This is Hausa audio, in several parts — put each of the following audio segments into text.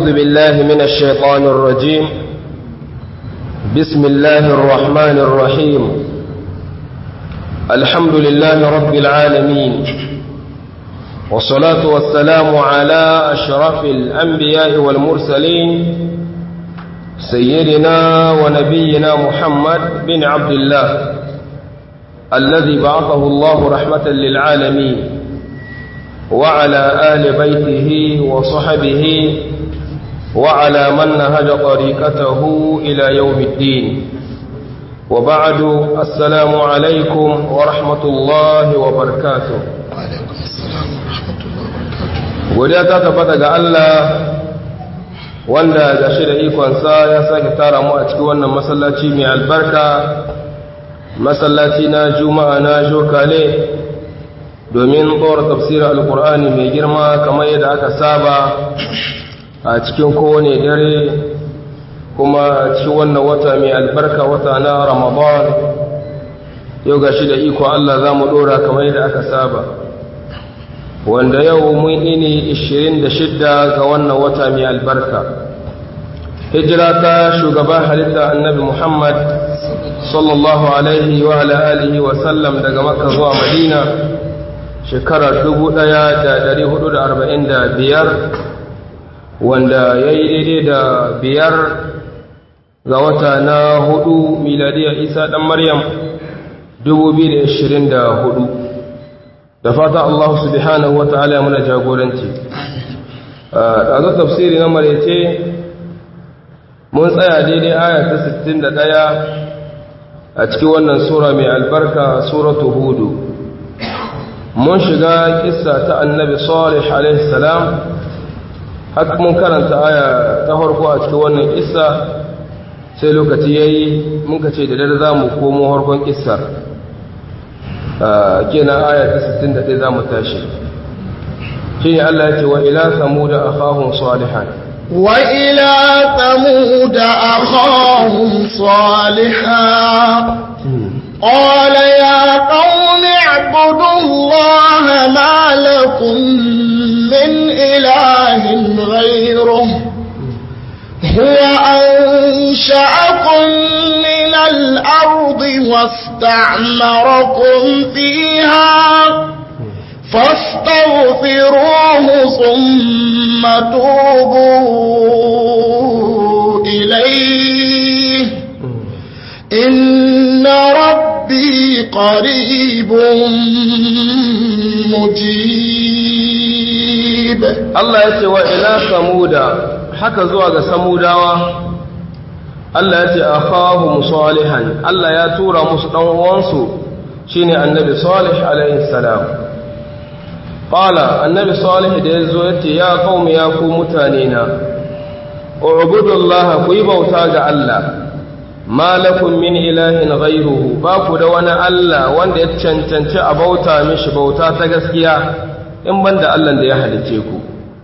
أعوذ بالله من الشيطان الرجيم بسم الله الرحمن الرحيم الحمد لله رب العالمين والصلاة والسلام على أشرف الأنبياء والمرسلين سيدنا ونبينا محمد بن عبد الله الذي بعثه الله رحمة للعالمين وعلى آل بيته وصحبه وعلى من نهج طريقته إلى يوم الدين وبعد السلام عليكم ورحمة الله وبركاته وعليكم السلام ورحمة الله وبركاته godiya ta tabbata ga Allah wanda ga shi da ikonsa ya sake tara mu a cikin wannan masallaci mai albarka masallaci na juma'a na jokale domin tsora tafsirin alkur'ani mai girma kamar yadda aka saba a cikin kowane dare kuma cikin wannan wata mai albarka wata na ramadan yau ga shi da iko Allah za mu ɗora kamar yadda aka saba wanda yau mun ini 26 ga wannan wata mai albarka hijira ta shugaban halitta annabi muhammad sallallahu alaihi wa ala alihi wa sallam daga makka zuwa madina shekarar 1445 wanda ya yi daidai da biyar ga wata na hudu miladiyar isa dan maryam 2024 da fata Allah subhanahu wata'ala muna jagoranci a zo tafsiri na marece mun tsaya daidai aya ta 61 a cikin wannan sura mai albarka suratu hudu mun shiga kissa ta annabi salih alaihi salam haka mun karanta aya ta farko a cikin wannan kissa sai lokaci yayi mun ka ce da dare za mu komo harkon kissar kenan aya ta 61 za mu tashi shine Allah ya ce wa ila samuda akhahum salihan wa ila samuda akhahum salihan قال يا قوم اعبدوا الله ما لكم من إله غيره هو أنشأكم من الأرض واستعمركم فيها فاستغفروه ثم توبوا إليه إن ربي قريب مجيب Allah ya ce wa ila samuda haka zuwa ga samudawa Allah ya ce akhahum salihan Allah ya tura musu dan uwansu shine annabi salih alaihi salam qala annabi salih da yazo yace ya qaumi ya ku mutane na ubudullaha ku yi bauta ga Allah ma lakum min ilahin ghayruhu ba ku da wani Allah wanda ya cancanci a bauta mishi bauta ta gaskiya in banda Allah da ya halice ku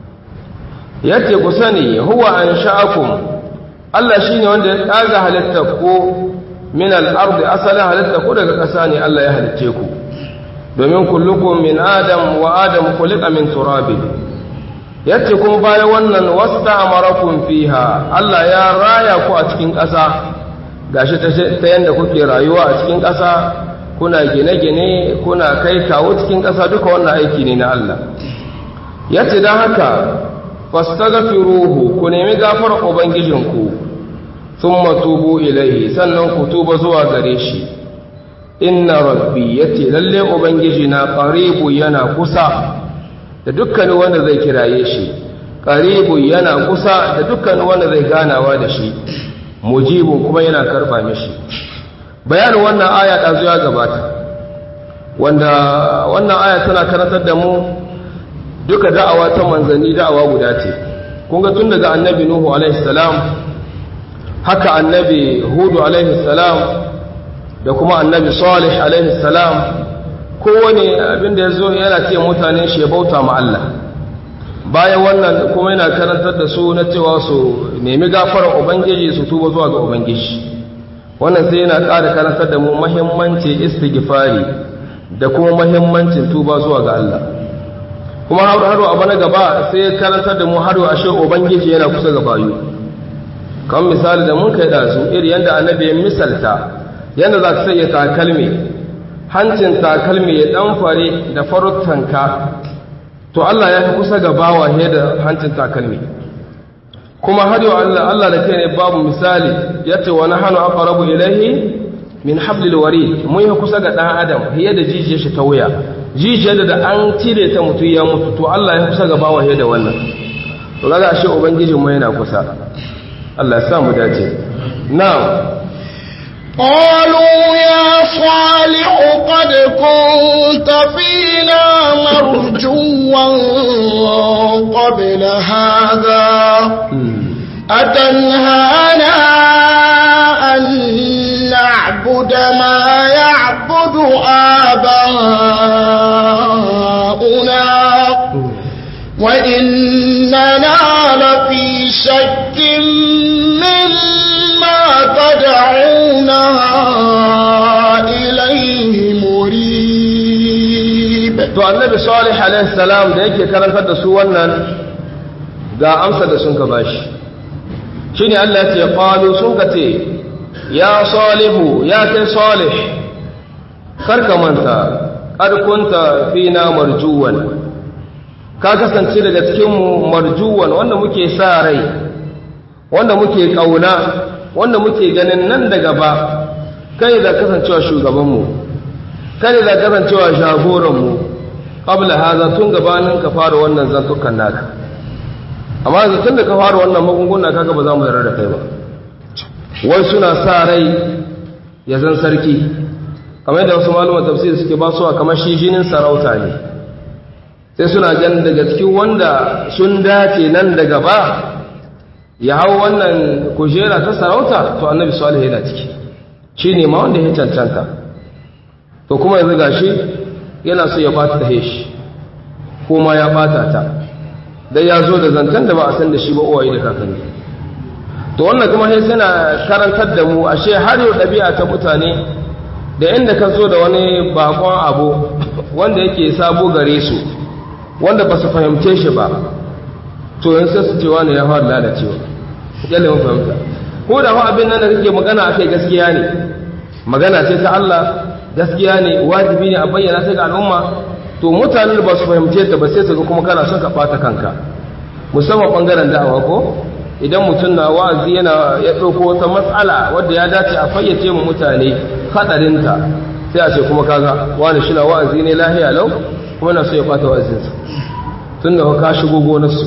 yace ku sani huwa ansha'akum Allah shine wanda ya tsaga halitta ku min al-ardi asalin halitta ku daga ƙasa ne Allah ya halice ku domin kullukum min adam wa adam khuliqa min turab yace kuma bayan wannan wasta'amarakum fiha Allah ya raya ku a cikin ƙasa gashi ta yanda kuke rayuwa a cikin ƙasa kuna gine-gine kuna kai kawo cikin ƙasa duka wannan aiki ne na Allah yace dan haka fastaghfiruhu ku nemi gafarar ubangijinku thumma tubu ilayhi sannan ku tuba zuwa gare shi inna rabbi yace lalle ubangiji na qaribu yana kusa da dukkan wanda zai kiraye shi qaribu yana kusa da dukkan wanda zai ganawa da shi mujibu kuma yana karba mishi bayanin wannan aya ɗazu ya gabata wanda wannan aya tana karantar da mu duka da'awa ta manzanni da'awa guda ce kun ga tun daga annabi nuhu alaihi salam haka annabi hudu alaihi salam da kuma annabi salih alaihi salam kowane abin da ya zo yana ce mutane shi ya bauta ma Allah bayan wannan kuma yana karantar da su na cewa su nemi gafarar ubangiji su tuba zuwa ga ubangiji wannan sai yana ƙara karantar da mu mahimmancin istighfari da kuma mahimmancin tuba zuwa ga Allah kuma har abu na gaba sai karantar da mu har ashe ubangiji yana kusa ga bayu kan misali da mun kai da su iri yadda annabi ya misalta yadda za ka sanya takalmi hancin takalmi ya dan fare da faruttanka to Allah ya fi kusa ga bawa he da hancin takalmi kuma har yau Allah Allah da kai ne babu misali yace wa nahnu aqrabu ilayhi min hablil warid mun yi kusa ga dan adam hiya da jijiyar shi ta wuya jijiyar da an cire ta mutu ya mutu to Allah ya kusa ga bawa he da wannan to kaga ashe ubangijin mu yana kusa Allah ya sa mu dace na'am قالوا يا صالح قد كنت فينا مرجوا قبل هذا أتنهانا أن نعبد ما يعبد آباؤنا وإننا لفي شك مما تدعونا إليه مريب to annabi salih alaihi salam da yake karantar da su wannan ga amsa da sun ka bashi shine Allah ya ce qalu sun ka ce ya salihu ya kai salih karka manta qad kunta fina marjuwan ka kasance daga cikin mu marjuwan wanda muke sa rai wanda muke kauna wanda muke ganin nan da gaba kai da kasancewa shugabanmu kai da kasancewa jagoranmu qabla haza tun gabanin ka fara wannan zantukan naka amma yanzu tun da ka fara wannan magunguna kaga ba za mu yarda da kai ba wai suna sa rai ya zan sarki kamar yadda wasu maluman tafsir suke ba su kamar shi jinin sarauta ne sai suna gan daga cikin wanda sun dace nan da gaba ya hau wannan kujera ta sarauta to annabi salih yana ciki shi ne ma wanda ya cancanta to kuma yanzu gashi yana so ya bata ta shi ko ma ya bata ta dai ya zo da zantan da ba a san da shi ba uwaye da kakanni to wannan kuma sai suna karantar da mu ashe har yau ɗabi'a ta mutane da inda ka zo da wani bakon abu wanda yake sabo gare su wanda ba su fahimce shi ba to yanzu sai su ce wani ya fara lalacewa yalle mun fahimta ko da fa abin nan da kake magana akai gaskiya ne magana ce ta Allah gaskiya ne wajibi ne a bayyana ta ga al'umma to mutanen da ba su fahimce ta ba sai su ga kuma kana son ka bata kanka musamman bangaren da'awa ko idan mutum na wa'azi yana ya ɗauko wata matsala wadda ya dace a fayyace mu mutane hadarinta sai a ce kuma kaga wani shi na wa'azi ne lahiya lau kuma na so ya bata wa'azinsa tun da ka shigo gonarsu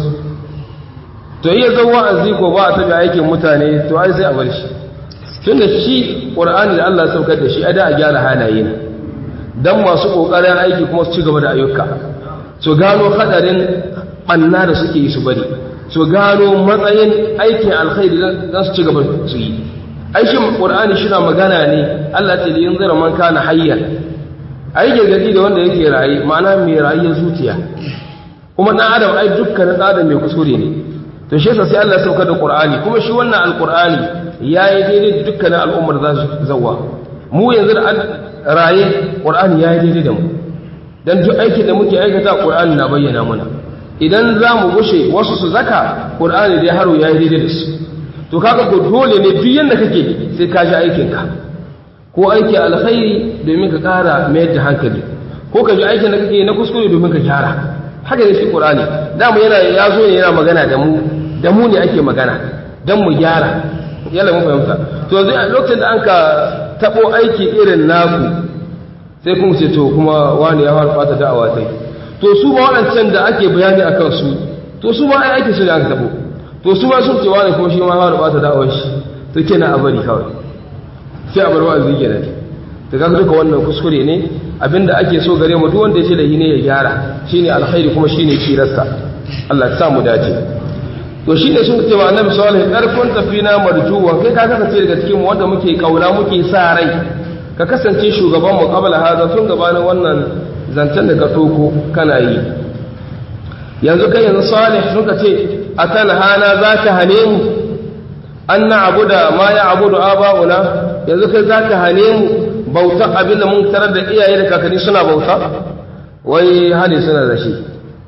to iya zan wa'azi ko ba a tabi aikin mutane to ai sai a bar shi tun da shi ƙur'ani da Allah saukar da shi a da a gyara halaye ne don masu ƙoƙarin aiki kuma su ci gaba da ayyuka su gano hadarin ɓanna da suke yi su bari su gano matsayin aikin alkhairi don su ci gaba su yi aikin ƙur'ani shi na magana ne Allah ce da yin zira man kana hayyar ai gargadi da wanda yake raye ma'ana mai rayuwar zuciya kuma ɗan adam ai dukkanin ɗan adam mai kuskure ne to shi yasa sai Allah ya sauka da Qur'ani kuma shi wannan alqur'ani yayi daidai da dukkanin al'ummar za su zawa mu yanzu da raye Qur'ani yayi daidai da mu dan duk aikin da muke aikata Qur'ani na bayyana mana idan za mu gushe wasu su zaka Qur'ani dai haro yayi daidai da su to kaga ko dole ne duk yanda kake sai ka ji aikin ka ko aiki alkhairi domin ka kara mayar da hankali ko ka ji aikin da kake na kuskure domin ka gyara haka ne shi Qur'ani damu yana ya zo ne yana magana da mu da mu ne ake magana dan mu gyara yalla mun fahimta to yanzu a lokacin da anka tabo aiki irin naku sai kuma ce to kuma wani ya fara fata da'awa sai to su ba waɗancan da ake bayani akan su to su ma ai aiki su da aka tabo to su ma sun ce wani kuma shi ma fara fata da'awar shi to kenan a bari kawai sai a bar wa'azi kenan to kaga duka wannan kuskure ne abinda ake so gare mu duk wanda ya ce da ne ya gyara shine alkhairi kuma shine kirasta Allah ya sa mu dace to shine sun ce wa annabi sallallahu alaihi wasallam karfun tafina marjuwa kai ka kasance daga cikin mu wanda muke kauna muke sa rai ka kasance shugaban mu qabla hada tun gabanin wannan zancen da ka toko kana yi yanzu kai yanzu salih sun ka ce atanhana zaka hane mu an na'budu ma ya'budu aba'una yanzu kai zaka hane mu bauta abin da mun tarar da iyaye da kakanni suna bauta wai hali suna da shi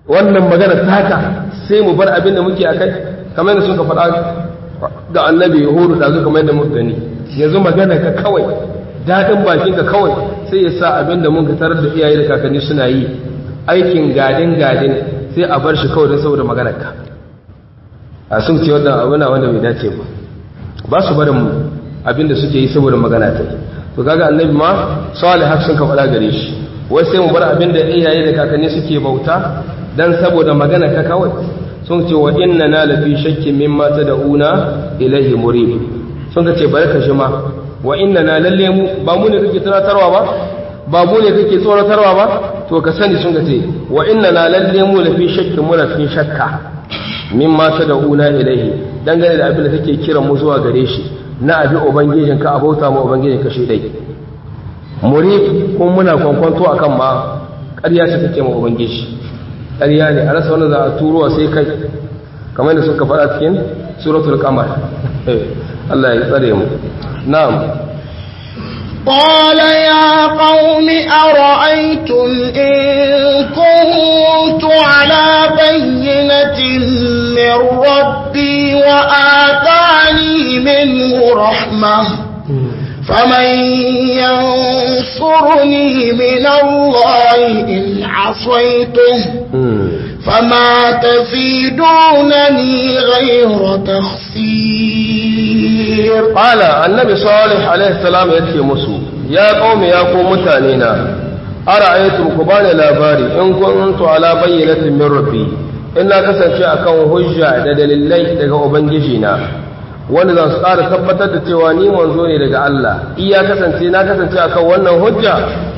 wannan magana ta haka sai mu bar abin da muke akai kamar yadda suka faɗa ga annabi yahudu da zuka kamar yadda muka gani yanzu magana ka kawai daɗin bakin ka kawai sai ya sa abin da muka tarar da iyaye da kakanni suna yi aikin gadin gadin sai a bar shi kawai don saboda maganar ka a sun ce wannan abu na wanda bai dace ba ba su barin abin da suke yi saboda magana ta yi to kaga annabi ma salih sun ka faɗa gare shi wai sai mu bar abin da iyaye da kakanni suke bauta dan saboda magana ka kawai sun ce wa inna na lafi shakkin mimma tad'una ilaihi murib sun ce barka shi ma wa inna na lalle mu ba mu ne kake tunatarwa ba ba mu ne kake tsoratarwa ba to ka sani sun ce wa inna na lalle mu lafi shakkin mu lafi shakka mimma tad'una ilaihi dangane da abin da kake kiran mu zuwa gare shi na abi ubangijinka abauta mu ubangijinka shi dai muri ko muna kwankwanto akan ma ƙarya ce take ma ubangiji ƙarya ne a rasa wanda za a turowa sai kai kamar da suka faɗa cikin suratul qamar Allah ya tsare mu na'am قال يا قوم أرأيتم إن كنت على بينة من ربي وآتاني منه رحمة فمن ينصرني من الله إن عصيته فما تزيدونني غير تخسير قال النبي صالح عليه السلام يتي مسو يا قوم يا قوم متانينا أرأيتم كبان لاباري إن كنت على بينة من ربي إنا كسنشي أكون هجة دليلي daga Ubangijina wanda za su ƙara tabbatar da cewa ni manzo ne daga Allah iya kasance na kasance akan wannan hujja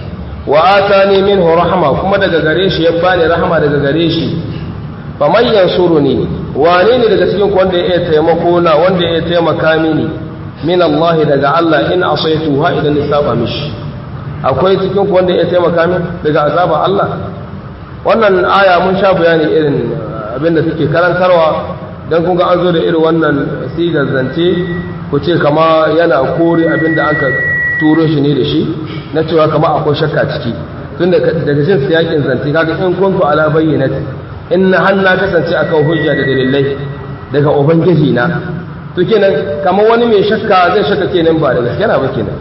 wa atani minhu rahma kuma daga gare shi ya bani rahama daga gare shi faman yansuruni wane ne daga cikin wanda ya taimako na wanda ya taimaka mini min Allah daga Allah in asaitu ha idan ni saba mishi akwai cikin wanda ya taimaka min daga azaba Allah wannan aya mun sha bayani irin abinda take karantarwa dan kun ga an zo da irin wannan sigar zance ku ce kama yana kore abinda aka turo shi ne da shi na cewa kama akwai shakka ciki tun daga jin siyakin zance kaga in kuntu ala bayyinati in na hanna kasance akan hujja da dalilai daga ubangiji na to kenan kamar wani mai shakka zai shakka kenan ba da gaskiya ba kenan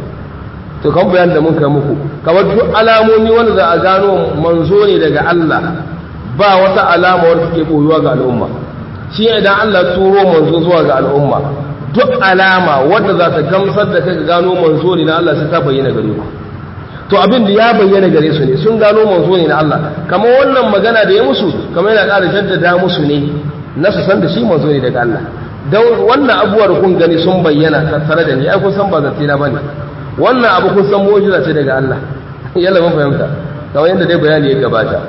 to kan bayan da mun kai muku kamar duk alamomi wanda za a gano manzo ne daga Allah ba wata alama wadda take boyuwa ga al'umma shi idan Allah turo manzo zuwa ga al'umma duk alama wadda za ta gamsar da kai gano manzo ne na Allah sai ta bayyana gare ku to abin da ya bayyana gare su ne sun gano manzo ne na Allah kamar wannan magana da ya musu kamar yana ƙara jaddada musu ne na su san da shi manzo ne daga Allah don wannan abubuwar kun gani sun bayyana tattare da ni ai kun san ba zance na bane wannan abu kun san mu'jiza ce daga Allah yalla mun fahimta kamar yadda dai bayani ya gabata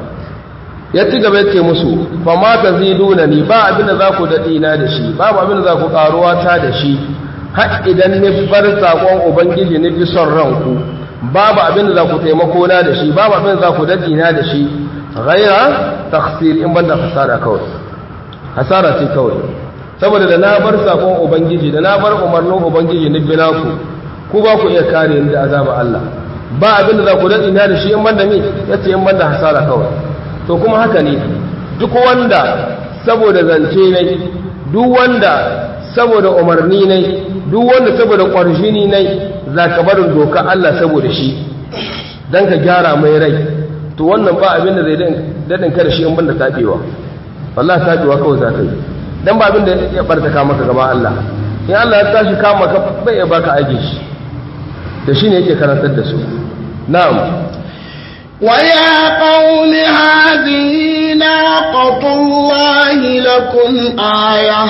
ya ci gaba yace musu fa ma taziduna ni ba abin da za ku dadi na da shi babu abin da za ku karuwa ta da shi har idan ni bar sakon ubangiji ni bi son ranku babu abin da za ku taimako na da shi babu abin da za ku dadi na da shi ghaira takhsir in banda hasara kawai hasara ce kawai saboda da na bar sakon ubangiji da na bar umarnin ubangiji ni bi naku ku ba ku iya kare ni da azaba Allah ba abin da za ku dadi na da shi in banda me yace in banda hasara kawai to kuma haka ne duk wanda saboda zance ne duk wanda saboda umarni ne duk wanda saboda ƙwarshini ne za ka barin doka Allah saboda shi don ka gyara mai rai to wannan ba abin da zai daɗin kada shi in banda taɓewa wallah taɓewa kawai za ka yi don ba abin da ya ɓartaka maka gaba Allah in Allah ya tashi kama ka bai ya baka aiki shi da shi ne yake karantar da su na'am ويا قوم هذه ناقة الله لكم آية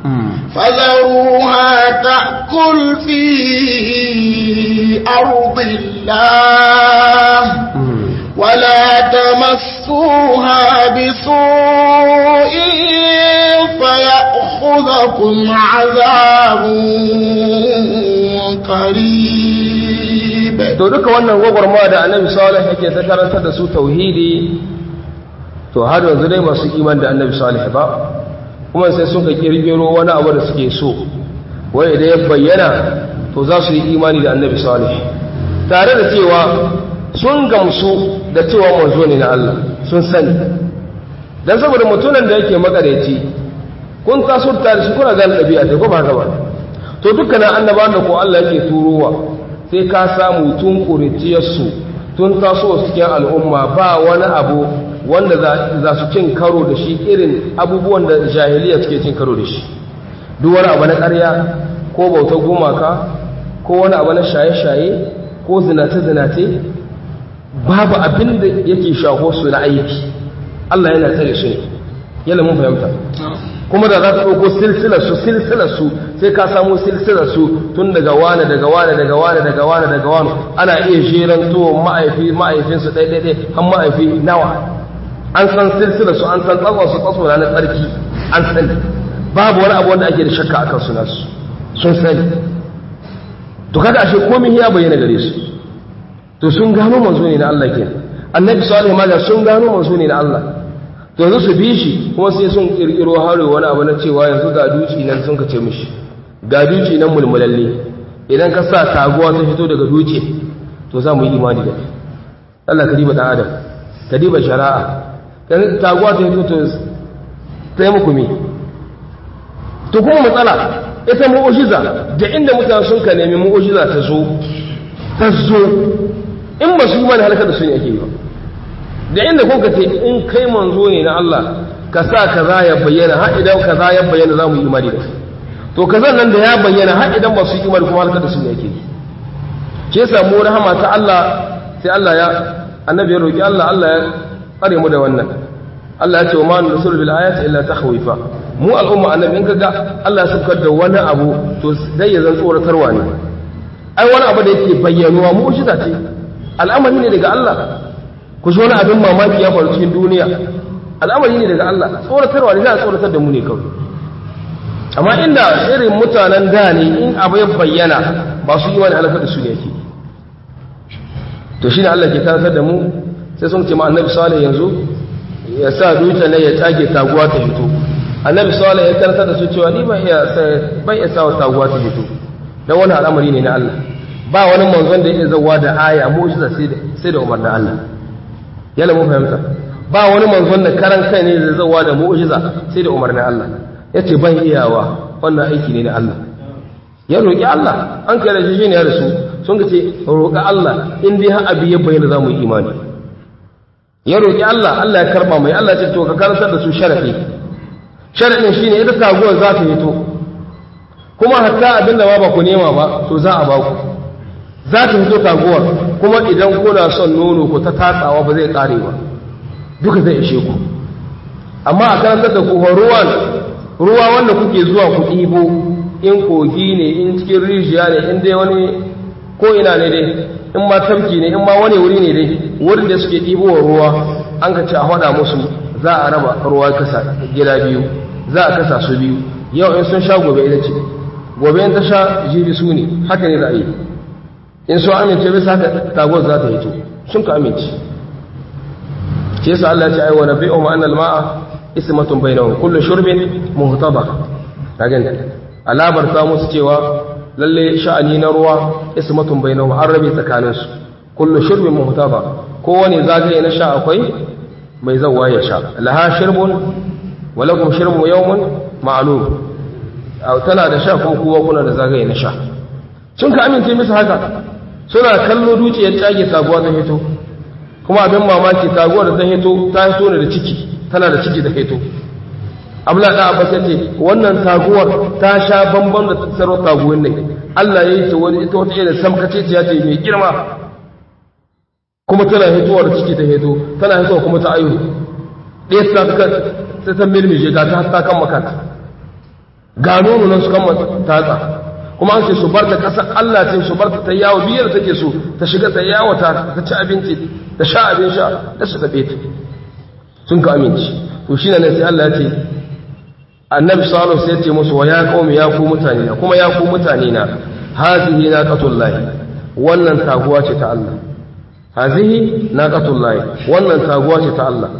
فذروها تأكل في أرض الله ولا تمسوها بسوء فيأخذكم عذاب قريب to duka wannan gwagwarmawa da annabi salih yake ta karantar da su tauhidi to har yanzu dai masu iman da annabi salih ba kuma sai suka kirgiro wani abu da suke so wai idan ya bayyana to za su yi imani da annabi salih tare da cewa sun gamsu da cewa manzo ne na Allah sun sani dan saboda mutunan da yake makareci kun taso tare shi kuna gane ɗabi'a ta ko ba haka ba to dukkanin annabawan da ko Allah yake turowa sai ka samu tun ƙuritiyarsu tun taso cikin al'umma ba wani abu wanda za su cin karo da shi irin abubuwan da jahiliya suke cin karo da shi duk wani abu na ƙarya ko bautar gumaka ko wani abu na shaye-shaye ko zinace-zinace babu abin da yake shaho su na aiki Allah yana tsare su ne yana mun fahimta kuma da za ta ɗauko silsilarsu silsilarsu sai ka samu silsilarsu tun daga wane daga wane daga wane daga wane daga wane ana iya jeran to ma'aifi ma'aifinsu ɗaiɗaiɗai har ma'aifi nawa an san silsilarsu an san tsakon su tsatso na tsarki an sani babu wani abu wanda ake da shakka akan su nasu sun sani to kaga ashe komai ya bayyana gare su to sun gano manzo ne na Allah kenan annabi sallallahu alaihi wasallam sun gano manzo ne na Allah to yanzu su bi shi kuma sai sun kirkiro haro wani abu na cewa yanzu ga duci nan sun kace mishi ga duci nan mulmulalle idan ka sa taguwa ta fito daga duci to za mu yi imani da Allah ka diba dan adam ka diba shari'a dan taguwa ta fito to sai muku me to kuma matsala ita mu'ujiza da inda mutane sun ka nemi mu'ujiza ta zo ta zo in ba su yi mana halaka da su ne ake yi ba da inda kun ka ce in kai manzo ne na Allah ka sa kaza ya bayyana har idan kaza ya bayyana za mu yi imani da to kazan nan da ya bayyana har idan ba su yi imani kuma halaka da su ne ake yi ke samu rahama ta Allah sai Allah ya annabi ya roki Allah Allah ya tsare mu da wannan Allah ya ce wa ma nusur bil ayati illa takhwifa mu al'umma annabi in kaga Allah ya saukar da wani abu to dai ya zan tsoratarwa ne ai wani abu da yake bayyanuwa mu'jiza ce al'amari ne daga Allah ku ji wani abin mamaki ya faru cikin duniya al'amari ne daga Allah tsoratarwa ne za a tsoratar da mu ne kawai amma inda irin mutanen da ne in abu ya bayyana ba su yi wani halakar da su ne yake to shi ne Allah ke karantar da mu sai sun ce ma annabi salih yanzu ya sa dutse ne ya tage taguwa ta fito annabi salih ya karantar da su cewa ni ban iya ban iya sa taguwa ta fito dan wani al'amari ne na Allah ba wani manzon da ya zawa da aya mu'jiza sai da sai da umarnin Allah yalla mun fahimta ba wani manzon da karan kai ne zai zawa da mu'jiza sai da umarnin Allah yace ban iyawa wannan aiki ne na Allah ya roki Allah an kai da shi ne ya rasu sun ga ce roƙa Allah in dai har abi ya bayyana za mu yi imani ya roƙi Allah Allah ya karba mai Allah ce to ka karantar da su sharafi sharafin shine ita taguwar za ta fito kuma hatta abinda ma ba ku nema ba to za a ba ku za ta fito taguwar kuma idan kuna son nono ku ta tatsawa ba zai kare ba duka zai ishe ku amma a karantar da ku ruwan ruwa wanda kuke zuwa ku ɗibo in kogi ne in cikin rijiya ne in dai wani ko ina ne dai in ma tamki ne in ma wani wuri ne dai wurin da suke ɗibowa ruwa an ka ce a haɗa musu za a raba ruwa kasa gida biyu za a kasa su biyu yau in sun sha gobe ita ce gobe in ta sha jibi su ne haka ne za a yi in sun amince bisa haka tagon za ta hito sun ka amince ke sa Allah ya ce ai wa nabi'u ma annal ma'a ismatun bainahum kullu shurbin muhtaba kaga alabar ta musu cewa lalle sha'ani na ruwa ismatun bainahum an rabe tsakaninsu kullu shurbin muhtaba kowane zagaye na sha akwai mai zawwa ya sha laha shirbun wa lakum shirbu yawmun ma'lum tana da sha kuma kowa kuna da zagaye na sha sun ka amince musu haka suna kallo dukiyar tage taguwa ta hito kuma abin mamaki taguwar da ta hito ta hito ne da ciki tana da ciki da hito abla da abbas yace wannan taguwar ta sha bamban da tsaro taguwar ne Allah ya yi ta wani ita wata irin samkace ce ce mai girma kuma tana hituwar ciki ta hito tana hituwa kuma ta ayu ɗaya ta ka ta ta mirmije ga ta ta kan makanta ga nono nan su kan tatsa kuma an ce su bar ta ƙasar Allah ce su bar ta ta yawo biyar take so ta shiga ta yawo ta ta ci abinci ta sha abin sha da su tafe ta sun ka aminci to shi ne sai Allah ya ce annabi sallallahu sai ya ce musu wa ya qaumi ya ku mutane na kuma ya ku mutane na hazihi naqatullahi wannan taguwa ce ta Allah hazihi naqatullahi wannan taguwa ce ta Allah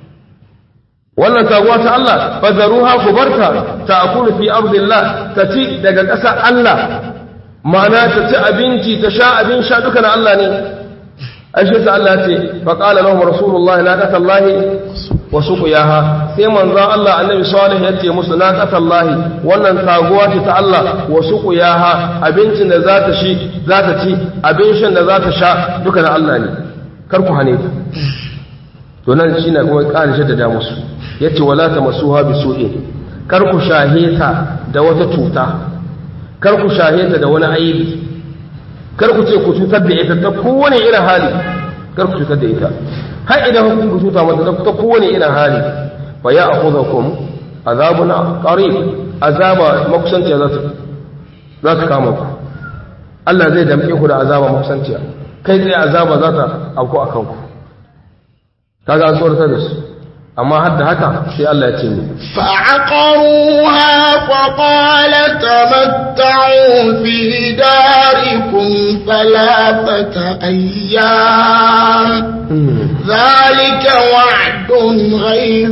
wannan taguwa ta Allah fadaruha kubarta ta'kulu fi ardillah ta ci daga ƙasa Allah ma'ana ta ci abinci ta sha abin sha duka na Allah ne ai shi sa Allah ce fa qala lahum rasulullahi naqatallahi wa suqiyaha sai manzon Allah annabi salih ya ce musu naqatallahi wannan taguwa ce ta Allah wa suqiyaha abincin da za ta shi za ta ci abin shan da za ta sha duka na Allah ne kar ku hane ta to nan shine kuma ƙarin shaddada musu yace wala tamassuha bisu'in kar ku shahe ta da wata cuta kar ku shahe ta da wani aibi kar ku ce ku cutar da ita ta kowane irin hali kar ku cutar da ita har idan ku cuta mata ta kowane irin hali fa ya akhudhukum azabun qarib azaba makusanciya za ta za ta kama ku Allah zai damke ku da azaba makusanciya kai tsaye azaba za ta auku a kanku kaga an tsoratar da su amma har da haka sai Allah ya ce ni فعقروها فقال تمتعوا في داركم ثلاثة أيام ذلك وعد غير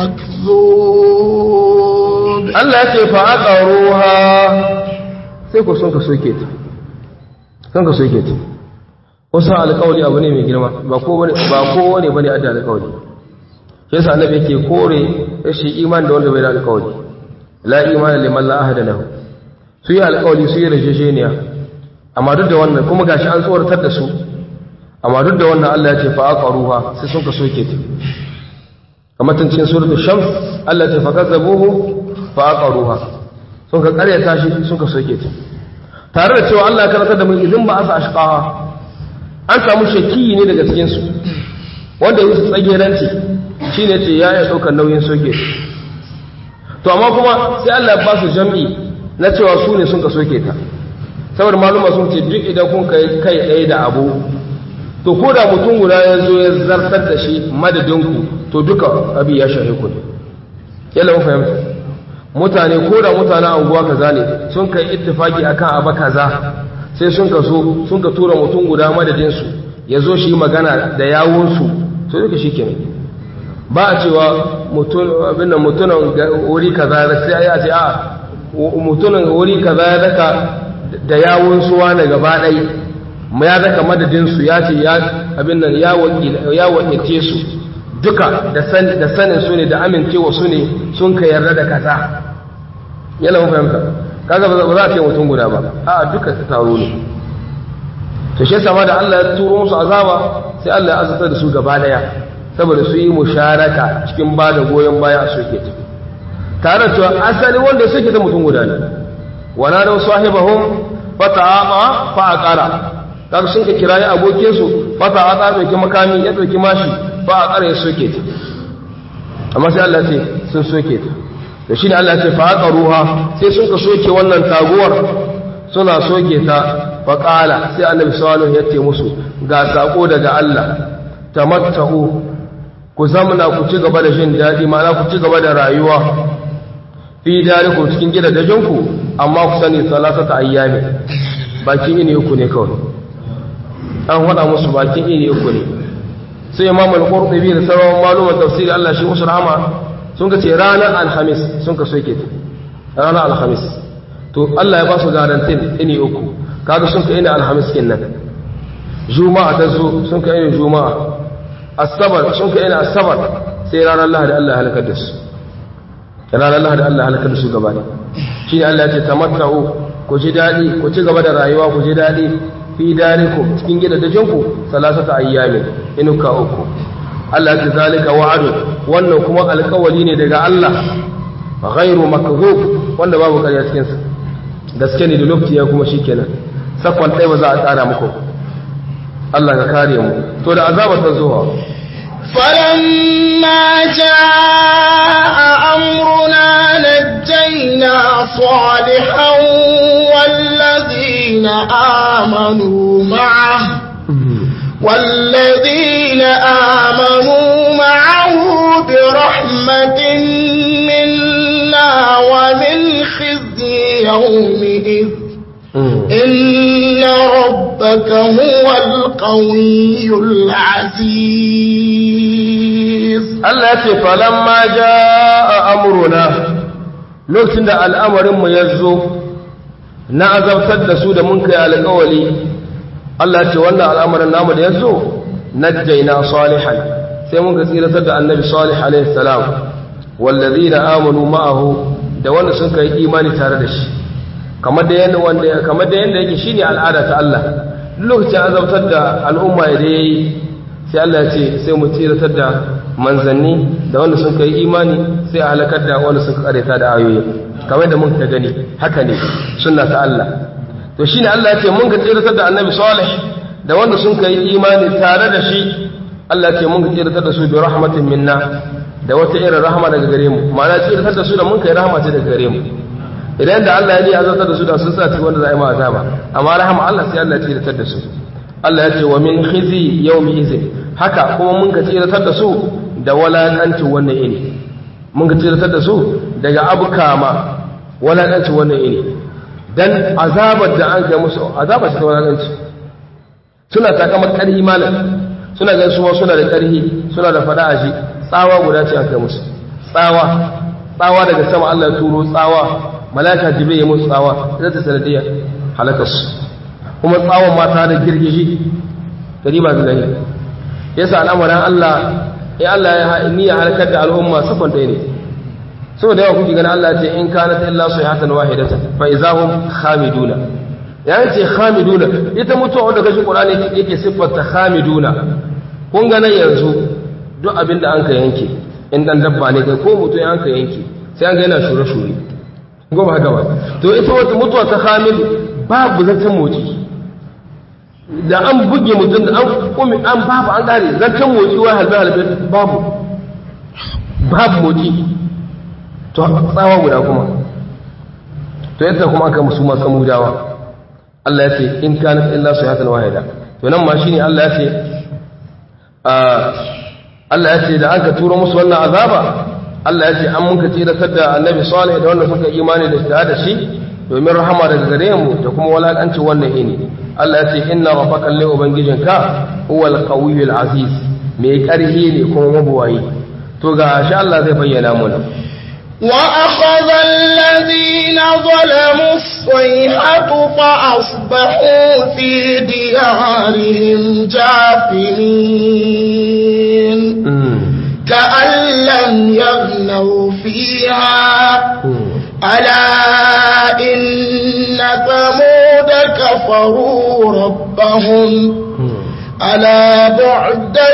مكذوب Allah ya ce fa aqaruha sai ku sun ka soke ta sun ka soke ta wasu alƙawari abu ne mai girma ba ko bane ba ko wani bane adda alƙawari shi yasa annabi yake kore rashin iman da wanda bai da alƙawari la imana liman la ahada lahu su yi alƙawari su yi rajejeniya amma duk da wannan kuma gashi an tsoratar da su amma duk da wannan Allah ya ce fa aqaruha sai sun ka soke ta kamar tun cikin suratul shams Allah ya ce fa kazzabuhu fa aqaruha sun ka karyata shi sun ka soke ta tare da cewa Allah ya karanta da mu idan ba asa ashqaha an samu shakki ne daga cikin su wanda yake tsageranci shine ce ya ya daukar nauyin soke to amma kuma sai Allah ya ba su jam'i na cewa su ne sun ka soke ta saboda maluma sun ce duk idan kun kai kai ɗaya da abu to ko da mutum guda ya zo ya zartar da shi madadinku to duka abi ya shahe ku ne yalla mun fahimta mutane ko da mutanen anguwa kaza ne sun kai ittifaki akan abu kaza sai sun ka so sun ka tura mutum guda madadin su ya zo shi magana da yawun su to duka shikenan ba a cewa mutum abin nan mutunan wuri kaza sai a ce a mutunan wuri kaza ya daka da yawun suwa na gaba ɗaya ya daka madadinsu ya ce abin nan ya wakilce su duka da sanin su ne da amincewa su ne sun ka yarda da kaza yana mun fahimta kaga ba za a ce mutum guda ba a duka ta taro ne to shi sama da Allah ya turo musu azaba sai Allah ya azabtar da su gaba daya saboda su yi musharaka cikin ba da goyon baya a soke ta tare da cewa asali wanda suke ta mutum guda ne wana da sahibahum fata'ama fa aqara kaga sun ka kirayi abokin su fata a tsara dauki makami ya dauki mashi ba a tsara ya soke ta amma sai Allah ce sun soke ta da shine Allah ce fa aka ruha sai sun ka soke wannan taguwar suna soke ta fa qala sai Annabi sallallahu ya ce musu ga sako daga Allah tamattahu ku zamna ku ci gaba da jin dadi ma'ana ku ci gaba da rayuwa fi darikum cikin gidajenku amma ku sani salasata ayyami bakin ini uku ne kawai an faɗa musu bakin iri uku ne sai imam al-qurtubi da sauran maluman tafsiri Allah shi musu rahama sun ka ce ranar alhamis sun ka soke ta ranar alhamis to Allah ya ba su garantin ini uku kaga sun ka ina alhamis kenan juma'a ta zo sun ka ina juma'a asabar sun ka ina asabar sai ranar lahadi Allah ya halakar da su ranar lahadi Allah ya halakar da su gaba ne shi ne Allah ya ce tamatta'u ku ji daɗi ku ci gaba da rayuwa ku ji daɗi fi darikum cikin gidajenku salasata ayyamin inuka uku Allah ya zalika wa'adun wannan kuma alƙawari ne daga Allah ghairu makzub wanda babu ƙarya cikin sa gaske ne da lokaci ya kuma shikenan sakon ɗaya ba za a tsara muku Allah ka kare mu to da azaba ta zuwa فلما جاء أمرنا نجينا صالحا والذين آمنوا معه والذين آمنوا معه برحمة منا ومن خزي يومئذ إن ربك هو القوي العزيز Allah ce falamma jaa amruna lokacin da al'amarinmu ya zo na azabtar da su da mun kai alƙawali Allah ce wannan al'amarin namu da ya zo najjayna salihan sai mun ga tsiratar da annabi salih alaihi salam wallazina amanu ma'ahu da wanda sun kai imani tare da shi kamar da yanda wanda kamar da yanda yake shine al'ada ta Allah duk lokacin azabtar da al'umma da yayi sai Allah ya ce sai mu tsiratar da manzanni da wanda sun kai imani sai a halakar da wanda sun kareta da ayoyi kamar da mun ka gani haka ne sunna ta Allah to shine Allah ya ce mun ka tsiratar da annabi salih da wanda sun kai imani tare da shi Allah ya ce mun ka tsiratar da su bi rahmatin minna da wata irin rahama daga gare mu ma'ana tsiratar da su da mun kai rahama ce daga gare mu idan da Allah ya ne azabtar da su da sun sa ci wanda za a yi ma azaba amma rahama Allah sai Allah ya tsiratar da su Allah ya ce wa min khizi yawmi izin haka kuma mun ka tsiratar da su da walakanci wannan ini mun ka tsiratar da su daga abukama walakanci wannan ini dan azabar da an kai musu azabar ta walakanci suna takamar karhi malam suna gan su suna da karhi suna da fada aji tsawa guda ce an kai musu tsawa tsawa daga sama Allah ya turo tsawa malaka jibril ya musu tsawa zai ta sanadiyar halakarsu kuma tsawon mata da girgiji gari ba gani yasa al'amarin Allah ya Allah ya niyya halakar da al'umma safan ɗaya ne saboda yawa kuke gani Allah ce in kana ta illa su hatan wahidata fa izahum khamiduna ya ce khamiduna ita mutuwa wanda kashi qur'ani yake siffarta khamiduna kun ga nan yanzu duk abin da an ka yanke in dan dabba ne kai ko mutum an ka yanke sai an ga yana shure shure goma haka ba to ita wata mutuwa ta khamil babu zancen motsi da an buge mutum da an kumi an babu an kare zancen motsi wa halbe halbe babu babu motsi to tsawa guda kuma to yadda kuma aka musu masu mudawa Allah ya ce in kana illa sayhatan wahida to nan ma shine Allah ya ce Allah ya ce da aka turo musu wannan azaba Allah ya ce an muka tsiratar da annabi salih da wanda suka imani da shi da shi domin rahama daga gare mu da kuma walakanci wannan ini Allah ya ce inna rabbaka lillahi ubangijinka huwal qawiyyul aziz mai karhi ne kuma mabuwayi to ga shi Allah zai bayyana mana وأخذ الذين ظلموا الصيحة فأصبحوا في ديارهم جاثمين كأن لم يغنوا فيها ألا إن ثمود كفروا ربهم ألا بعدا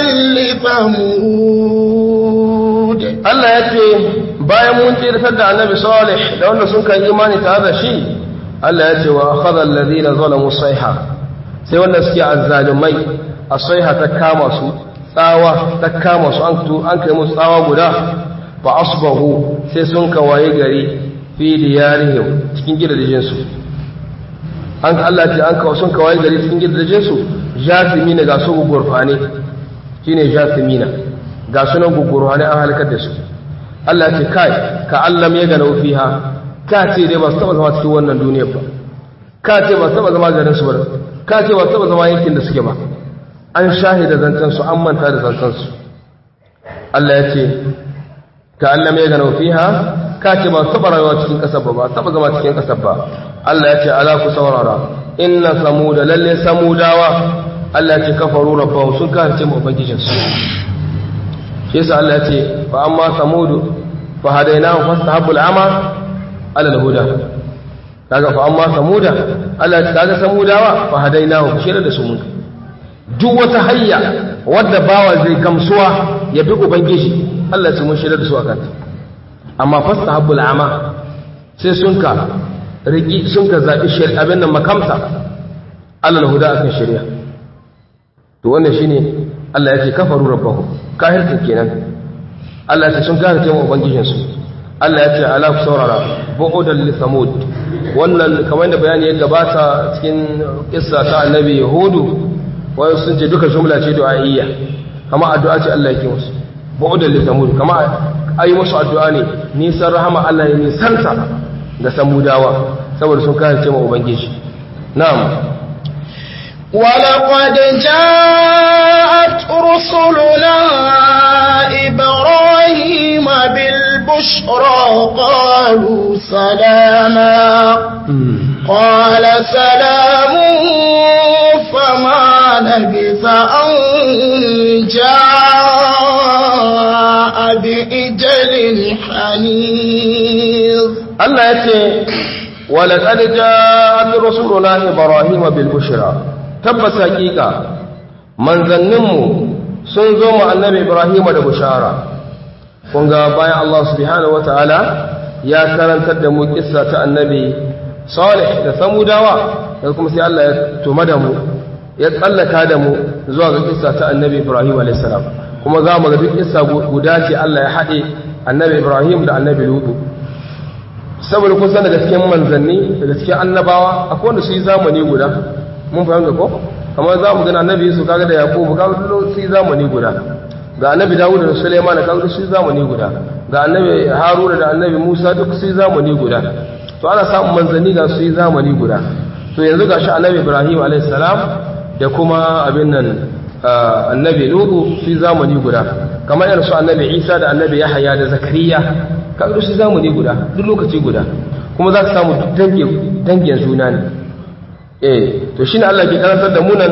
لثمود Allah ya ce bayan mun tsirtar da annabi salih da wanda sun kai imani tare da shi Allah ya ce wa akhadha alladhina zalamu sayha sai wanda suke azzalumai as-sayha ta kama su tsawa ta kama su an an kai musu tsawa guda fa asbahu sai sun kawaye gari fi diyarihim cikin gidajen su an Allah ce an kawo sun kawaye gari cikin gidajen su jasimina ga su gurfane shine jasimina ga sunan gugurwane an halakar da su Allah ce kai ka allam ya gana fiha ka ce dai ba su taba zama cikin wannan duniyar ba ka ce ba su taba zama garin su ba ka ce ba su taba zama yankin da suke ba an shahida zancen su an manta da zancen su Allah ya ce ka allam ya gana fiha ka ce ba su taba rayuwa cikin kasar ba ba taba zama cikin kasar ba Allah ya ce ala ku saurara inna samuda lalle samudawa Allah ya ce kafaru rabbahu sun kafirce mu ubangijinsu shi yasa Allah ya ce fa amma samudu fa hadainahu fastahabbu al'ama ala al-huda kaga fa amma samuda Allah ya kaga samudawa fa hadainahu shi da su mun duk wata hayya wadda bawa zai gamsuwa ya bi ubangiji Allah ya ce mun shirya da su akan amma fastahabbu al'ama sai sun ka riki sun ka zabi shari'a abin nan makamta ala al-huda akan shari'a to wannan shine Allah ya ce kafaru rabbahum kahirkin kenan Allah ya ce sun kahirce mu ubangijinsu Allah ya ce ala ku saurara bu'udan li samud wannan kamar da bayani ya gabata cikin kissa ta annabi yahudu wai sun ce duka jumla ce du'a'iyya kama addu'a ce Allah yake musu bu'udan li samud kama ayi musu addu'a ne nisan rahama Allah ya nisanta da samudawa saboda sun kahirce mu ubangiji na'am ولقد جاءت رسلنا إبراهيم بالبشرى قالوا سلاما قال سلام فما لبث أن جاء بإجل حنيظ Allah ya ce walaƙad ja'at rasuluna ibrahim bil bushra tabbas haƙiƙa manzanninmu sun zo mu annabi ibrahim da bushara kun ga bayan Allah subhanahu wataala ya karantar da mu kissa ta annabi salih da samudawa da kuma sai Allah ya tuma da mu ya tsallaka da mu zuwa ga kissa ta annabi ibrahim alayhis salam kuma za mu ga duk kissa guda ce Allah ya haɗe annabi ibrahim da annabi lutu saboda kun san daga cikin manzanni daga cikin annabawa akwai wanda su yi zamani guda mun fahimta ko kamar za mu gana annabi su kaga da yakubu kaga duk su yi zamani guda ga annabi dawud da sulaiman kaga duk su yi zamani guda ga annabi haruna da annabi musa duk su yi zamani guda to ana samun manzanni ga su yi zamani guda to yanzu gashi annabi ibrahim alayhis salam da kuma abin nan annabi lutu su yi zamani guda kamar irin su annabi isa da annabi yahaya da zakariya kaga su zamani guda duk lokaci guda kuma za ka samu dangin juna ne eh to shine Allah ke karantar da mu nan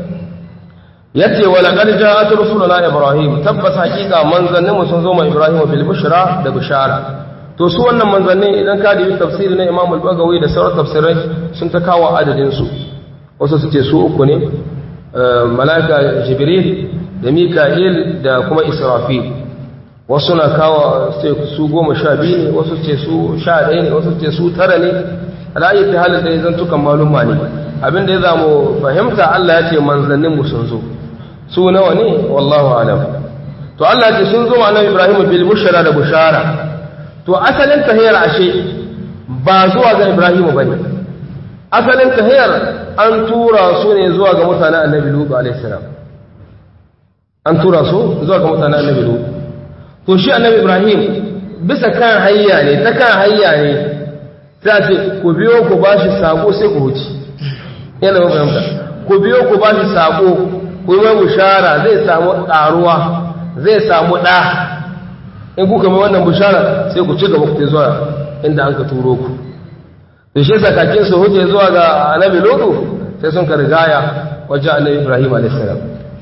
yace wala qad ja'at rusuluna ibrahim tabbas hakika manzanninmu sun zo ma ibrahim bil bushra da bishara to su wannan manzanni idan ka dubi tafsiri na imam al-bagawi da sauran tafsirai sun ta kawo adadin su wasu su ce su uku ne malaka jibril da mika'il da kuma israfil wasu na kawo su goma sha biyu ne wasu ce su sha ɗaya ne wasu ce su tara ne ra'ayi ta halin da ya zantukan malumma ne abinda ya zamu fahimta Allah ya ce manzanninmu sun zo su nawa ne wallahu alam to Allah ya ce sun zo annabi Ibrahim bil bushara da bushara to asalin tahiyar ashe ba zuwa ga Ibrahim bane asalin tahiyar an tura su ne zuwa ga mutanen annabi Lut alaihi salam an tura su zuwa ga mutanen annabi Lut to shi annabi ibrahim bisa kan hayya ne ta kan hayya ne ta ce ku biyo ku ba shi sako sai ku huci yana ba fahimta ku biyo ku ba shi sako ku yi mai bushara zai samu ƙaruwa zai samu ɗa in kuka mai wannan bushara sai ku ci gaba ku zuwa inda an ka turo ku da shi sakakin su huce zuwa ga annabi lodu sai sun ka rigaya wajen annabi ibrahim alaihissalam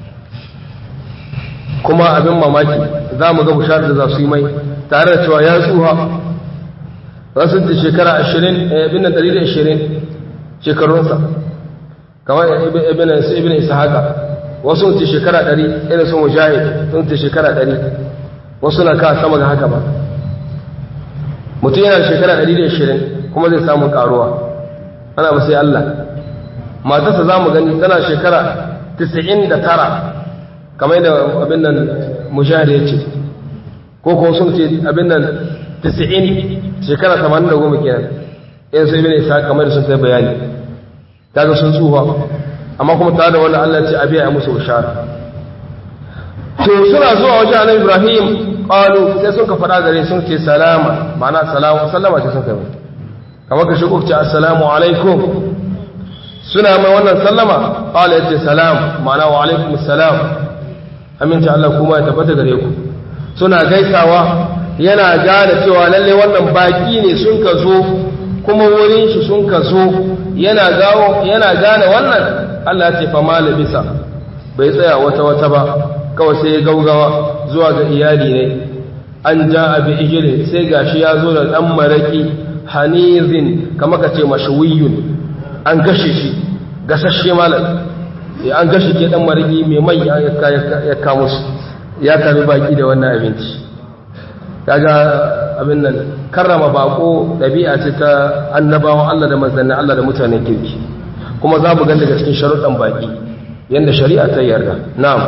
kuma abin mamaki za mu ga bushar da za su yi mai tare da cewa ya tsuha za su ce shekara ashirin ibn ɗari da ashirin shekarunsa kamar ibn isa haka wasu ce shekara ɗari irin sun mujahid sun ce shekara ɗari wasu na ka sama ga haka ba mutum yana shekara ɗari da ashirin kuma zai samu ƙaruwa ana ba sai Allah matarsa za mu gani tana shekara 99 kamar yadda abin nan mujahid ya ce ko ko sun ce abin nan 90 shekara 80 kenan in sai bin isa kamar da sun kai bayani kaga sun tsufa amma kuma tare da wannan Allah ya ce abi ya musu bishara to suna zuwa wajen annabi Ibrahim qalu sai sun ka fada gare sun ce salama ma'ana salamu sallama ce sun kai kamar ka shigo ce assalamu alaikum suna mai wannan sallama qala yace salam ma'ana wa alaikum assalam aminci Allah kuma ya tabbata gare ku suna gaisawa yana gane cewa lalle wannan baki ne sun ka zo kuma wurin shi sun ka zo yana gawo yana gane wannan Allah ya ce fa malabisa bai tsaya wata wata ba kawai sai ya gaugawa zuwa ga iyali ne an ja abi ijilin sai gashi ya zo da dan maraki hanizin kamar ka ce mashawiyun an gashe shi gasashe malam an gashi ke dan marigi mai mai ya kamo su ya kami baki da wannan abinci kaga abin nan karrama bako dabi'a ce ta annabawan Allah da manzannin Allah da mutanen kirki kuma za mu ga daga cikin sharuɗan baki yanda shari'a ta yarda na'am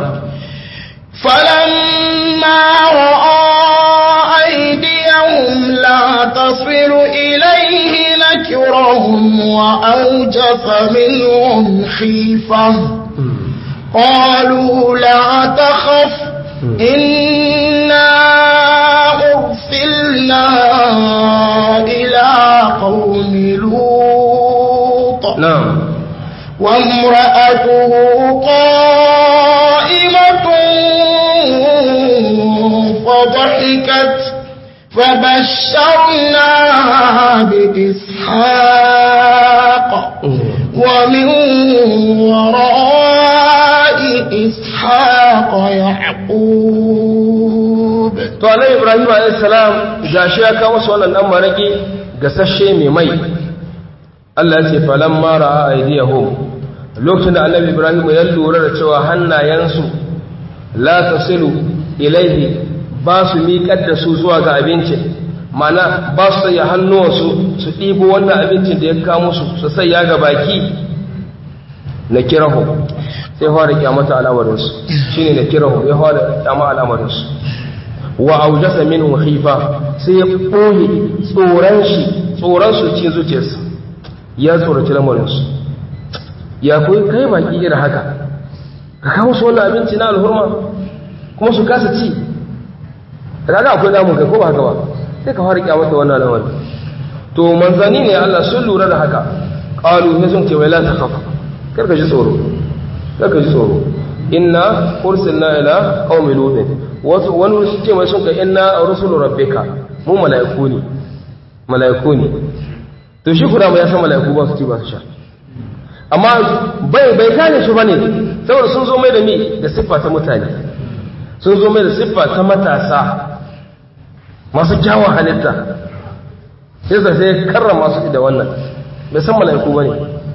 فلما رأى أيديهم لا تصل إليه نكرهم وأوجف منهم خيفة قالوا لا تخف إنا أرسلنا إلى قوم لوط نعم وامرأته قائمة فضحكت فبشرناها بإسحاق ومن وراء وإسحاق يعقوب to annabi ibrahim alayhi salam gashi ya kawo su wannan dan maraki gasashe mai mai Allah ya ce falamma ra'a aydiyahum lokacin da annabi ibrahim ya lura da cewa hannayensu la tasilu ilaihi ba su miƙar da su zuwa ga abincin mana ba su sanya hannuwansu su ɗibo wannan abincin da ya kamo su su sanya ga baki na kirahu sai fara kyamata al'amarinsu shine na kirahu ya fara kyama al'amarinsu wa aujasa minhu khifa sai ya ɓoye tsoron shi tsoron su cikin zuciyarsa ya tsoraci lamarinsu ya koyi kai baki irin haka ka kawo su wannan abinci na alhurma kuma su kasa ci kaga akwai damun kai ko ba haka ba sai ka fara kyamata wannan lamarin to manzani ne Allah sun lura da haka qalu ne sun ce wai la takhaf kar ka ji tsoro kar ka ji tsoro inna ursilna ila qaumi lut wasu wani su ce mai sun ka inna rusulu rabbika mu malaiku ne malaiku ne to shi kuma ya san malaiku ba su ci ba su sha amma bai bai gane shi bane saboda sun zo mai da mi da siffa ta mutane sun zo mai da siffa ta matasa masu kyawun halitta sai sa sai karrama su da wannan bai san mala'iku bane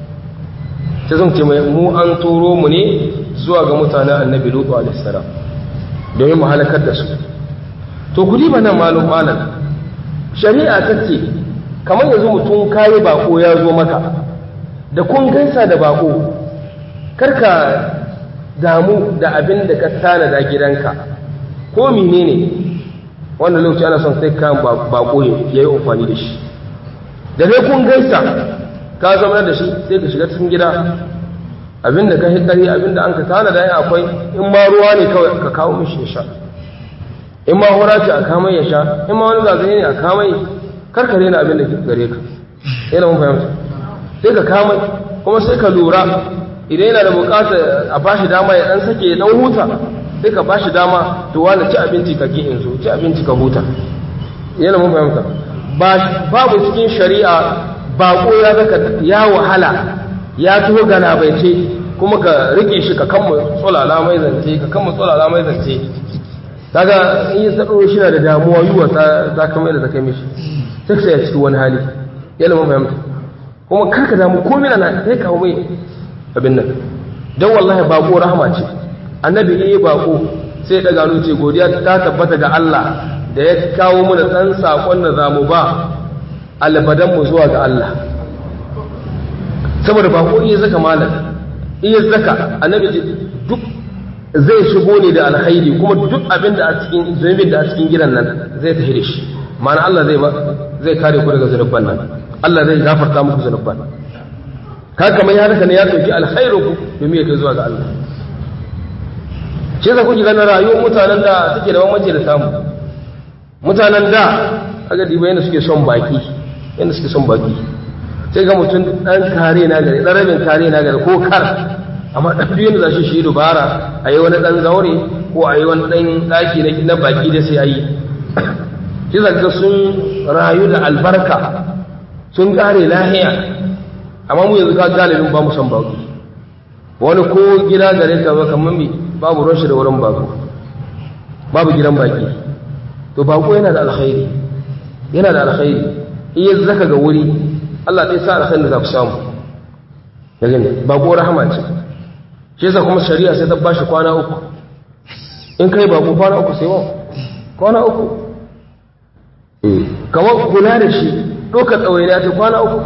sai sun ce mai mu an turo mu ne zuwa ga mutanen annabi lutu alaihi salam domin mu halakar da su to kudi ba nan malum malam shari'a ta ce kamar yanzu mutum kayi bako ya zo maka da kun gaisa da bako karka damu da abin da ka tanada gidanka ko menene wannan lokaci ana son sai kan bako ya yi amfani da shi da dai kun gaisa ka zama da shi sai ka shiga cikin gida abin da ka hikari abin da an ka tanada yin akwai in ma ruwa ne kawai ka kawo mishi ya sha in ma hura ce a kamai ya sha in ma wani zagaye ne a kamai karkare na abin da ke gare ka yana mun fahimta sai ka kama kuma sai ka lura idan yana da bukata a bashi dama ya dan sake dan huta sai ka bashi dama to wani ci abinci ka ki in so ci abinci ka huta yana mun fahimta babu cikin shari'a bako ya zaka ya wahala ya taho gana bai ce kuma ka rike shi ka kama tsolala mai zance ka kama tsolala mai zance kaga in yi tsaro shi na da damuwa yiwa za ka mai da zaka mishi sai ka ya cikin wani hali yana mun fahimta kuma karka damu ko mina na sai kawo mai abin nan don wallahi bako rahama ce annabi iya bako sai daga hannu ce godiya ta tabbata ga Allah da ya kawo mana dan sakon da zamu ba albadan mu zuwa ga Allah saboda bako iya zaka malam iya zaka annabi ce duk zai shigo ne da alkhairi kuma duk abin da a cikin zunubin da a cikin gidan nan zai tafi da shi ma'ana Allah zai zai kare ku daga zunuban nan Allah zai gafarta muku zunuban ka kamar ya haka ne ya dauki alkhairu ku domin ya kai zuwa ga Allah shi yasa kuke ganin rayuwar mutanen da suke da bambanci da samu mutanen da kaga diba yana suke son baki yana suke son baki sai ga mutum dan kare na gari dan rabin kare na gari ko kar amma dan duk yanda zashi shi dubara ayi wani dan zaure ko ayi wani dan daki na baki da sai ayi shi zaka sun rayu da albarka sun kare lahiya amma mu yanzu ka galibin ba mu san bako wani ko gida gare ka ba kamar mi babu ruwan shi da wurin bako babu gidan baki to bako yana da alkhairi yana da alkhairi in ya zaka ga wuri Allah ɗaya sa alkhairi da za ku samu ya gani bako rahama ce shi yasa kuma shari'a sai ta bashi kwana uku in kai bako kwana uku sai wa kwana uku kamar kula da shi ɗaukar ɗawainiya ta kwana uku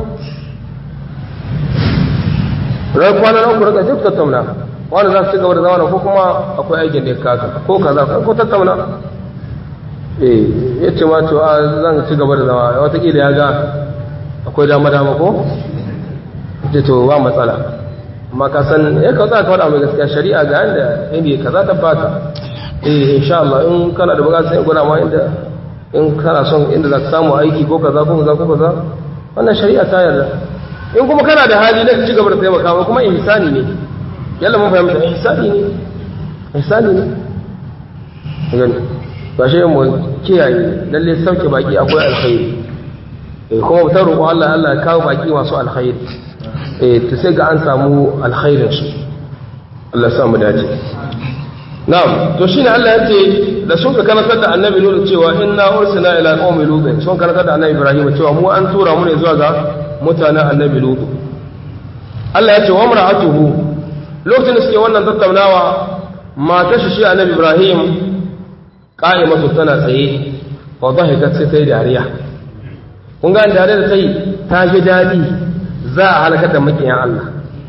rai kwana na uku rika duk tattauna wani za su ci gaba da zama ko kuma akwai aikin da ya kasa ko kaza ko tattauna eh ya ce ma to zan ci gaba da zama watakila ya ga akwai dama dama ko ce to ba matsala amma ka san ya ka za ka faɗa mai gaskiya shari'a ga yanda inda kaza ta bata eh insha Allah in kana da buƙatar sai gwada ma inda in kana son inda za ka samu aiki ko kaza ko kaza ko kaza wannan shari'a ta yarda in kuma kana da hali na ci gaba da taimaka ba kuma ihsani ne yalla mun fahimta ihsani ne ihsani ne gani ba shi mu kiyaye lalle sauke baki akwai alkhairi eh kuma ta roƙo Allah Allah ya kawo baki masu alkhairi eh to sai ga an samu alkhairin su Allah sa mu dace na'am to shine Allah ya ce da sun ka karantar da annabi Lut cewa inna ursila ila qaumi Lut sun karantar da annabi Ibrahim cewa mu an tura mu ne zuwa ga mutanen annabi Lut Allah ya ce wa mar'atuhu lokacin da suke wannan tattaunawa matar shi shi annabi Ibrahim qa'imatu tana tsaye fa dhahikat sai ta yi dariya kun ga dariya da ta yi ta ji dadi za a halaka da makiyan Allah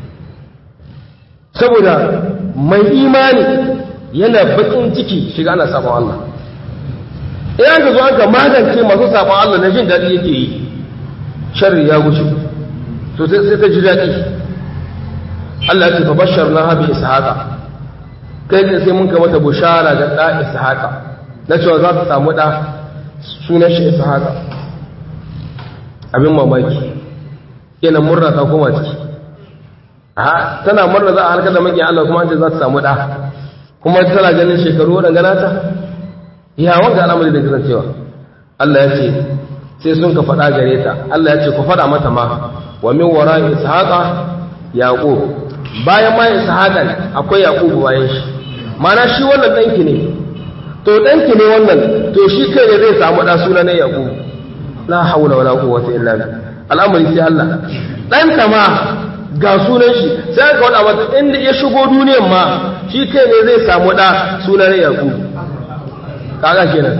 saboda mai imani yana bakin ciki shiga ana sabon Allah idan ka zo an ka magance masu sabon Allah na jin daɗi yake yi sharri ya gushi to sai ta ji daɗi Allah ya ce bashar na habi ishaqa kai ne sai mun ka mata bushara ga ɗa ishaqa na cewa za ta samu ɗa sunan shi ishaqa abin mamaki kenan murna ta koma ciki a tana murna za a halkar da maki Allah kuma an ce za ta samu ɗa kuma tana ganin shekaru waɗanda nata ya wanda al'amari da kiran cewa Allah ya ce sai sun ka faɗa gare ta Allah ya ce ku faɗa mata ma wa min wara ishaqa yaqub bayan ma ishaqa akwai yaqub bayan shi mana shi wannan danki ne to danki ne wannan to shi kai ne zai samu ɗa suna ne yaqub la hawla wala quwwata illa billah al'amari sai Allah ɗanta ma ga sunan shi sai aka wada mata inda ya shigo duniyan ma shi kai ne zai samu da sunan yaku kaga kenan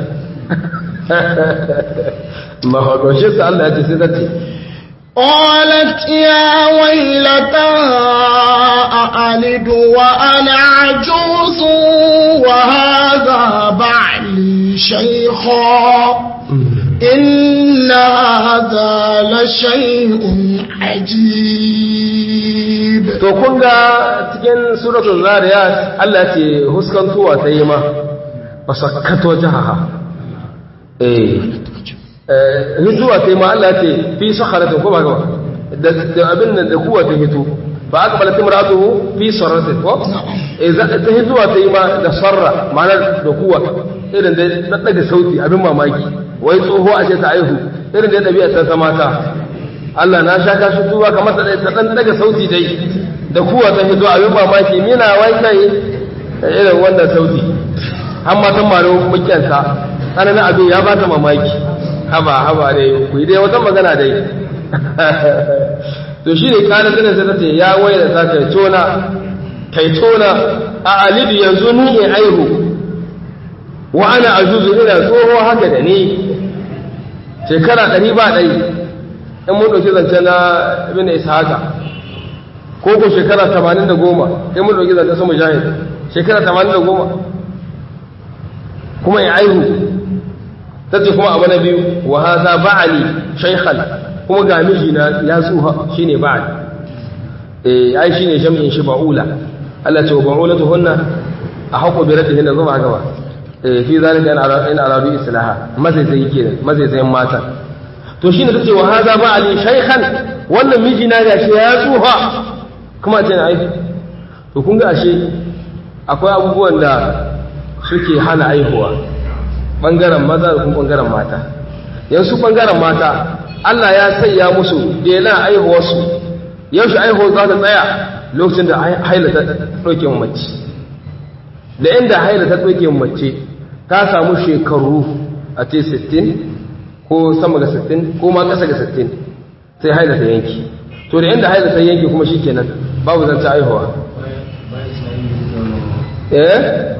ma haka shi sai Allah ya ce sai tace قالت يا ويلتى أألد وأنا عجوز وهذا بعلي شيخا إن هذا لشيء عجيب to kun ga cikin suratul zariyat Allah ce huskantuwa ta yi ma basakkato jahaha eh eh hituwa ta yi ma Allah ce fi sakharatin ko ba ga da abin nan da kuwa ta hito fa aqbalat imratuhu fi sarratin ko eh ta hituwa ta yi ma da sarra ma'ana da kuwa irin da daga sauti abin mamaki wai tsoho a ce ta aihu irin da ɗabi'a ta mata Allah na sha kashi tuba kamar ta ta dan daga sauti dai da kuwa ta hito abin mamaki mina wai kai irin wannan sauti har ma san maro mukiyanta tsananin abin ya bata mamaki haba haba dai ku yi dai wata magana dai to shi ne kana tana sai ta ce ya waye da ta tona kai tona a alidu yanzu ni in aihu wa ana ajuzu ina tsoho haka da ni shekara ɗari ba ɗari in mun ɗauki zance na ibn ishaqa ko ko shekara tamanin da goma in mun ɗauki zance su mujahid shekara tamanin da goma kuma ya aihu ta ce kuma abu na biyu wa haza ba'ali shaykhan kuma ga mijina ya tsuha shine ba'ali eh ai shine jam'in shi ba'ula Allah ce wa ba'ulatuhunna a haƙo bi raddihinna zuwa gaba fi zalika in aradu islaha mazaizai kenan mazaizayin mata to shine tace wa hada ba ali shaykhan wannan miji na gashi ya tsufa kuma ce ai to kun ga ashe akwai abubuwan da suke hana aihuwa bangaren maza da kuma bangaren mata yanzu bangaren mata Allah ya sanya musu dela aihuwarsu yaushe aihuwar za ta tsaya lokacin da haila ta ɗauke mace da inda haila ta ɗauke mace ta samu shekaru a ce 60 ko sama ga 60 ko ma ƙasa ga 60 sai haila ta yanki to da inda haila ta yanki kuma shi kenan babu zanta aihuwa eh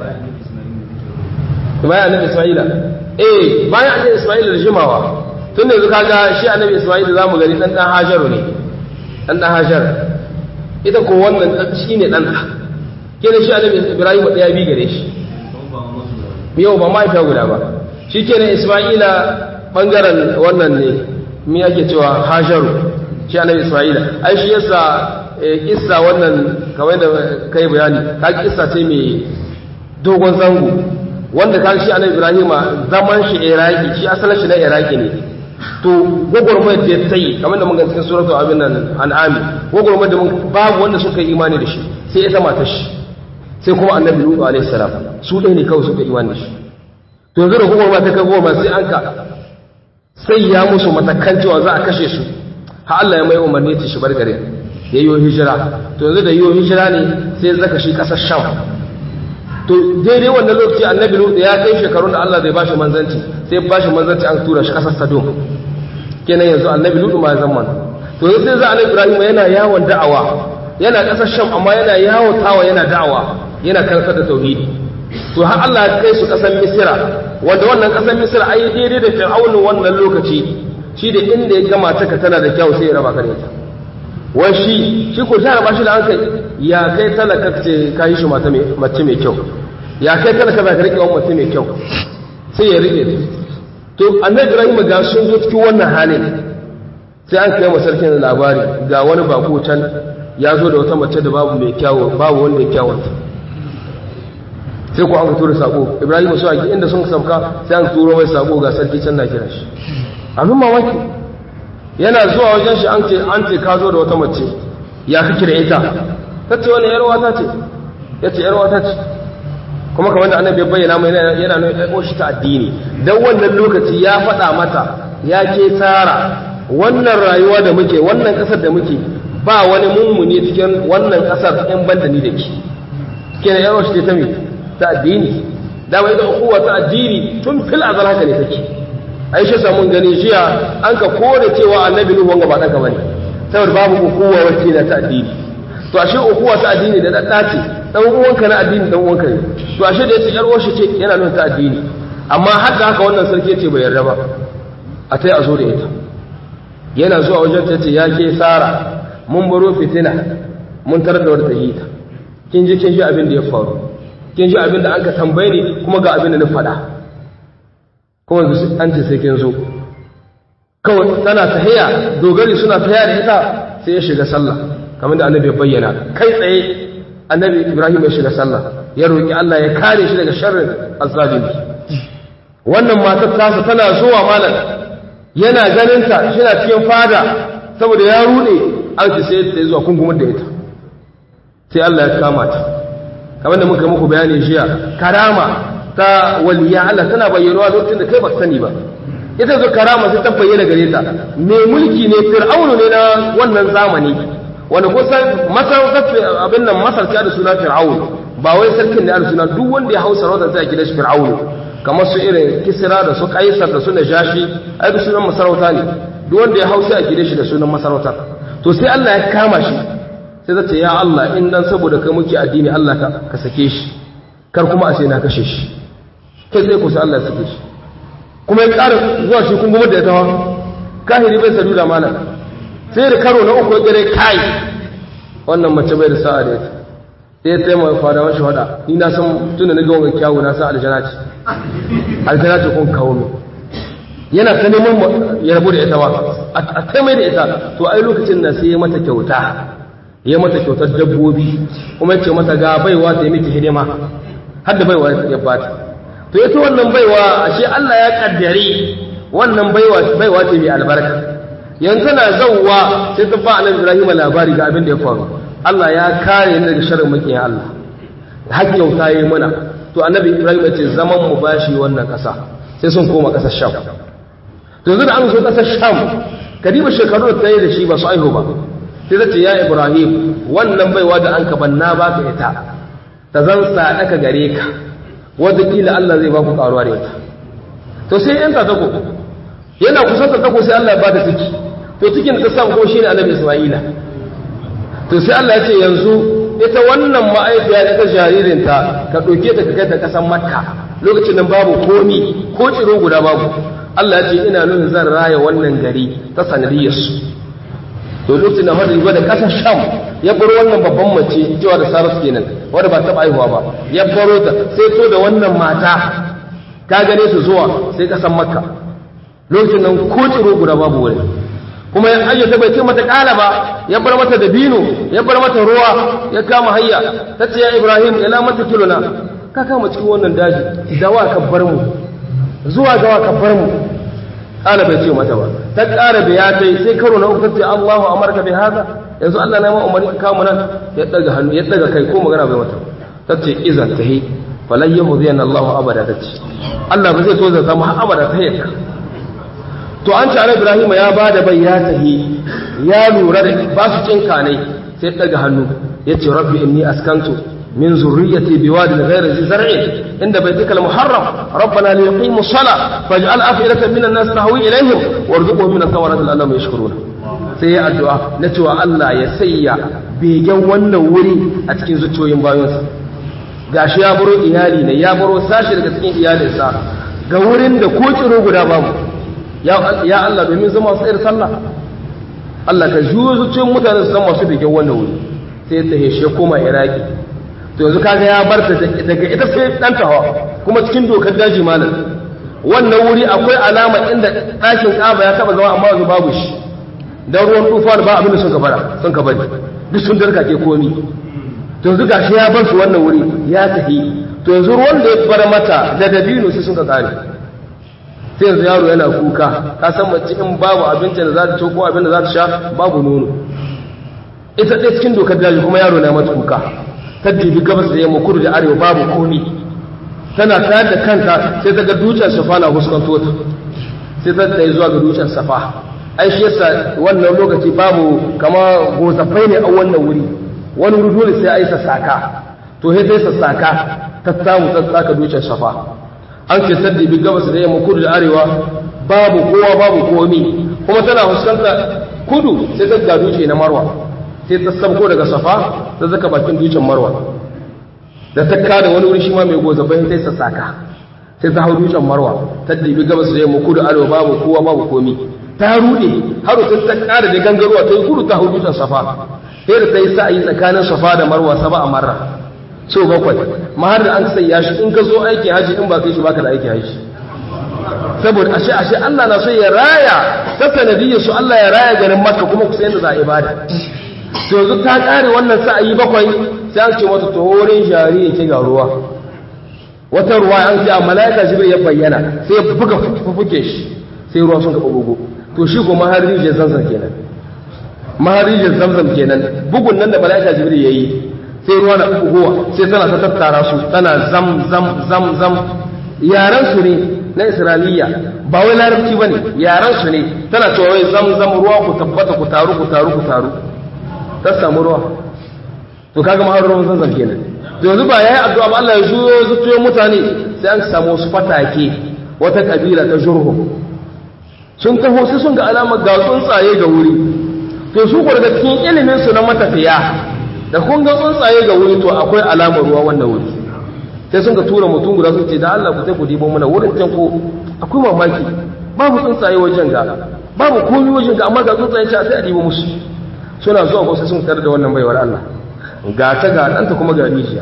bayan annabi isma'ila eh bayan annabi isma'ila da jimawa tun da yanzu kaga shi annabi isma'ila za mu gani dan dan hajaru ne dan dan hajar ita ko wannan shine dan ta kenan shi annabi ibrahim ɗaya bi gare shi yau ba mahaifiya guda ba shi kenan isma'ila ɓangaren wannan ne mi ake cewa hajaru shi annabi isma'ila ai shi yasa kissa wannan kamar da kai bayani ka kissa ce mai dogon zango wanda ka shi annabi ibrahima zaman shi iraki shi asalin shi na iraki ne to gwagwarmayar da ya tsayi kamar da mun ga cikin suratu abin nan an'ami gwagwarmayar da babu wanda suka yi imani da shi sai ita matar shi sai kuma annabi lutu alaihi salam su ɗaya ne kawai suka imani shi to yanzu da hukumar ta kai goma sai an ka sai ya musu matakan cewa za a kashe su ha Allah ya mai umarni ta shi bar gare ya yi hijira to yanzu da yi hijira ne sai zaka shi ƙasar sham to daidai wannan lokaci annabi lutu ya kai shekarun da Allah zai bashi manzanci sai bashi manzanci an tura shi ƙasar sadom kenan yanzu annabi lutu ma ya zama to yanzu sai za annabi ibrahim yana yawon da'awa yana ƙasar sham amma yana yawon tawa yana da'awa yana karantar da tauhidi to har Allah ya kai su ƙasar misira wanda wannan ƙasar misira ai daidai da fir'aunin wannan lokaci shi da inda ya gama ta ka tana da kyau sai ya raba ka da ita wai shi shi ko ta raba shi da hankali ya kai talaka ce ka yi shi mace mai kyau ya kai talaka za ka riƙe wa mace mai kyau sai ya riƙe to annabi ibrahim ga sun zo cikin wannan halin sai an kai sarkin labari ga wani bako can ya zo da wata mace da babu mai kyawu babu wanda ya kyawunta sai ko an tura sako ibrahim su aki inda sun sauka sai an turo mai sako ga sarki can na kira shi abin mamaki yana zuwa wajen shi an ce an ce ka zo da wata mace ya kake da ita ta ce wani yarwa ta ce ya ce yarwa ta ce kuma kamar da annabi ya bayyana mai yana nuna ya shi ta addini dan wannan lokaci ya faɗa mata ya ke tsara wannan rayuwa da muke wannan ƙasar da muke ba wani mummuni cikin wannan ƙasar in banda ni da ke kenan yarwa shi ta mai ta addini dama ita ukuwa ta addini tun fil azal haka ne take aisha samun gani jiya an ka kore cewa annabi nuhu wanga ba danka bane saboda babu ukuwa wacce na ta addini to ashe ukuwa ta addini da dadda ce dan uwanka na addini dan uwanka ne to ashe da yace yar uwarshi ce yana nuna ta addini amma haka haka wannan sarki yace bai yarda ba a tai a zo da ita yana zuwa wajen ta ce ya ke sara mun baro fitina mun tarar da wata yi ta kin ji kin ji abin da ya faru kin ji abin da an ka tambaye ni kuma ga abin da na faɗa kuma an ce sai kin zo kawai tana tahiya dogari suna tahiya da ita sai ya shiga sallah kamar da annabi ya bayyana kai tsaye annabi ibrahim ya shiga sallah ya roki Allah ya kare shi daga sharrin azzalimi wannan matar tasa tana zuwa malam yana ganin ta na cikin fada saboda ya rude an ce sai ta zuwa kungumar da ita sai Allah ya kama ta kamar da muka muku bayani jiya karama ta waliya Allah tana bayyanuwa lokacin da kai ba sani ba ita zo karama sai ta bayyana gare ta mai mulki ne fir'aunu ne na wannan zamani wanda ko san masar abin nan masar ta da suna fir'aun ba wai sarkin da da suna duk wanda ya hausa rawar sai a gidan shi fir'aunu kamar su irin kisra da su kaisar da su najashi ai da sunan masarauta ne duk wanda ya hausa a gidan shi da sunan masarauta to sai Allah ya kama shi sai ta ce ya Allah in dan saboda kai muke addini Allah ka ka sake shi kar kuma a ce na kashe shi kai sai ku sai Allah ya sake shi kuma ya ƙara zuwa shi kun gumar da ya tawa kahiri bai sadu da mana sai da karo na uku ya gare kai wannan mace bai da sa'a da ita sai ya taimaka fada wani shahada ni na san tunda na ga wanga kyawu na san aljana ce aljana ce kun kawo min yana ta neman ya rabu da ita ba a taimai da ita to ai lokacin na sai ya mata kyauta ya mata kyautar dabbobi kuma ya ce mata ga baiwa ta yi miki hidima har da baiwa ya bata to ita wannan baiwa ashe Allah ya kaddare wannan baiwa baiwa ce mai albarka yanzu tana zauwa sai ta ba annabi Ibrahim labari ga abin da ya faru Allah ya kare ni daga sharrin makiyan Allah har kyauta yayi mana to annabi Ibrahim ya ce zaman mu bashi wannan kasa sai sun koma kasar Sham to yanzu da an zo kasar Sham kadiba shekaru da ta yi da shi ba su aihu ba sai ta ce ya Ibrahim wannan baiwa da an ka banna baka ita ta zan sadaka gare ka wadda Allah zai ba ku karuwa da ita to sai yanta tako yana kusanta tako sai Allah ya bada ciki to cikin ta samu ko shine annabi Isma'ila to sai Allah ya ce yanzu ita wannan ma'aifiya ita jaririnta ka ɗauke ta ka kai ta ƙasar Makka lokacin nan babu komi ko tsiro guda babu Allah ya ce ina nuna zan raya wannan gari ta sanadiyar su to lokacin na hadu da ƙasar Sham ya bar wannan babban mace cewa da Sarus kenan wanda ba taɓa aihuwa ba ya baro ta sai to da wannan mata ka gane su zuwa sai ƙasar Makka lokacin nan ko tsiro guda babu wani kuma ya ayyata bai ce mata kala ba ya bar mata dabino ya bar mata ruwa ya kama hayya ta ce ya ibrahim ila mata kilona ka kama cikin wannan daji da wa ka bar mu zuwa ga wa ka bar mu kala bai ce mata ba ta kara da ya kai sai karo na uku ta ce Allahu amarka bi hada yanzu Allah na ma umarni ka kama nan ya daga hannu ya daga kai ko magana bai mata ta ce iza tahi falan yahudiyana Allahu abada ta ce Allah ba zai so zai samu har abada ta yaka to an ce Ibrahim ya ba da bai ya tahi ya lura da ba su cin kanai sai daga hannu yace rabbi inni askantu min zurriyyati biwadin ghayri zi zar'in inda baytika al-muharram rabbana li yuqimu as-salah faj'al af'idatan minan nas tahwi ilayhim warzuqhum min ath-thamarati la'allahum yashkuruna sai ya addu'a na cewa Allah ya sayya begen wannan wuri a cikin zuciyoyin bayansa gashi ya baro iyali ne ya baro sashi daga cikin iyalinsa ga wurin da ko kiro guda babu ya Allah domin zama su tsayar sallah Allah ka juyo zuciyoyin mutane su san masu begen wannan wuri sai ta heshe koma iraki to yanzu kaga ya bar ta daga ita sai dan tawa kuma cikin dokar daji malam wannan wuri akwai alama inda ɗakin ƙaba ya taba zama amma yanzu babu shi dan ruwan tufan ba abin da sun ka bara sun ka bari duk sun darka ke komi to yanzu gashi ya bar su wannan wuri ya tafi to yanzu ruwan da ya bar mata da dabino sai sun ka kare sai yanzu yaro yana kuka ka san mace in babu abincin da za ta ci ko abin da za ta sha babu nono ita ɗaya cikin dokar daji kuma yaro na mata kuka ta dibi gabas da yamma kudu da arewa babu komi tana tayar da kanta sai ta ga dutsen safa na huskanto ta sai ta tsaye zuwa ga dutsen safa ai shi yasa wannan lokaci babu kama gozafai ne a wannan wuri wani wuri dole sai a yi sassaka to sai sai sassaka ta samu ta tsaka dutsen safa an ce ta dibi gabas da yamma kudu da arewa babu kowa babu komi kuma tana fuskanta kudu sai ta ga dutse na marwa sai ta sabko daga safa ta zaka bakin dutsen marwa da ta kada wani wuri shi ma mai goza bayan sai sassaka sai ta hau dutsen marwa ta dibi gabas da yamma kudu arewa babu kowa babu komi ta rude har ta ta kada da gangarwa ta yi kudu ta hau dutsen safa sai da ta yi sa'ayi tsakanin safa da marwa saba a marra so bakwai ma har da an sayya shi in ka zo aikin haji in ba kai shi baka da aikin haji saboda ashe ashe Allah na so ya raya ta sanadiyyar su Allah ya raya garin Makka kuma kusa yadda za a ibada to yanzu ta kare wannan sa'ayi bakwai sai an ce mata to wurin jari yake ga ruwa wata ruwa an ce a malaika jibril ya bayyana sai ya buga fufuke shi sai ruwa sun gaba bugu to shi ko maharijin zamzam kenan maharijin zamzam kenan bugun nan da malaika jibril yayi sai ruwa na bugowa sai tana ta tattara su tana zam zam zam zam yaran su ne na isra'iliya ba wai larabci bane yaran su ne tana cewa wai zam zam ruwa ku tabbata ku taru ku taru ku taru ta samu ruwa to kaga ma ruwan zanzan kenan to yanzu ba yayi addu'a ba Allah ya juyo zuciyoyin mutane sai an samu wasu fatake wata kabila ta jurhum sun taho sai sun ga alamar ga tsuntsaye ga wuri to su ko daga cikin ilimin su na matafiya da kun ga tsuntsaye ga wuri to akwai alamar ruwa wannan wuri sai sun ga tura mutum guda sun ce da Allah ku sai ku dibo mana wurin can ko akwai mamaki babu tsuntsaye wajen ga babu komai wajen ga amma ga tsuntsaye sai a dibo musu suna zuwa ko sai sun tare da wannan baiwar Allah ga ta ga ɗanta kuma ga rijiya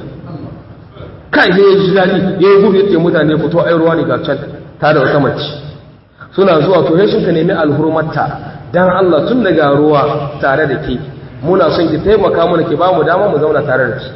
kai sai ya ji daɗi ya yi gudu yadda mutane fito ai ruwa ne ga can ta da wata mace suna zuwa to sai suka nemi alhurmarta dan Allah tun daga ruwa tare da ke muna son ki taimaka mana ki ba mu dama mu zauna tare da ki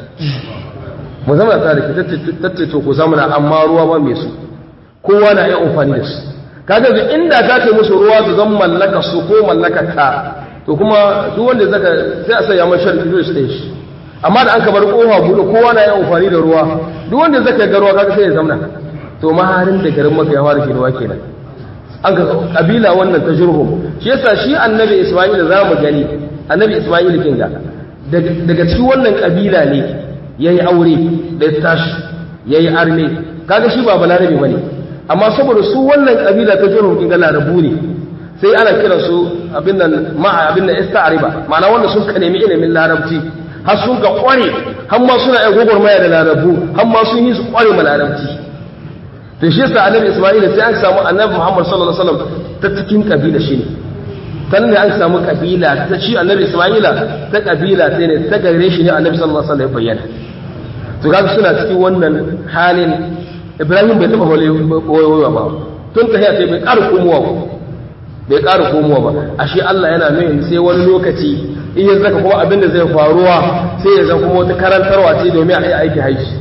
mu zauna tare da ki tace to ku zauna amma ruwa ba mai su kowa na iya amfani da su kaga da inda ka ce musu ruwa su zan mallaka su ko mallaka ta to kuma duk wanda zaka sai a sanya mai sharri zai shi shi amma da an ka bar kofa buɗe kowa na iya amfani da ruwa duk wanda zaka ga ruwa kaga sai ya zauna to maharin da garin maka ya fara ruwa kenan an ga kabila wannan ta jurhum shi yasa shi annabi isma'ila za mu gani annabi isma'ila kinga daga cikin wannan kabila ne yayi aure da ya tashi yayi arme kaga shi ba balarabe bane amma saboda su wannan kabila ta jurhum kinga larabu ne sai ana kira su abin nan ma'a abin nan ista'riba ma'ana wanda sun ka nemi ilimin larabci har sun ga kware har ma suna yin gwagwarmaya da larabu har ma sun yi su kware ma larabci to shi yasa annabi isma'ila sai an samu annabi muhammad sallallahu alaihi wasallam ta cikin kabila shi ne tan ne an samu kabila ta shi annabi isma'ila ta kabila sai ne ta gare shi ne annabi sallallahu alaihi wasallam ya bayyana to kaga suna cikin wannan halin ibrahim bai taba wayewa ba tun ta sai bai ƙara komowa ba bai ƙara komowa ba ashe Allah yana nuna sai wani lokaci in ya zaka kuma abin da zai faruwa sai ya zama kuma wata karantarwa ce domin a yi aiki haishi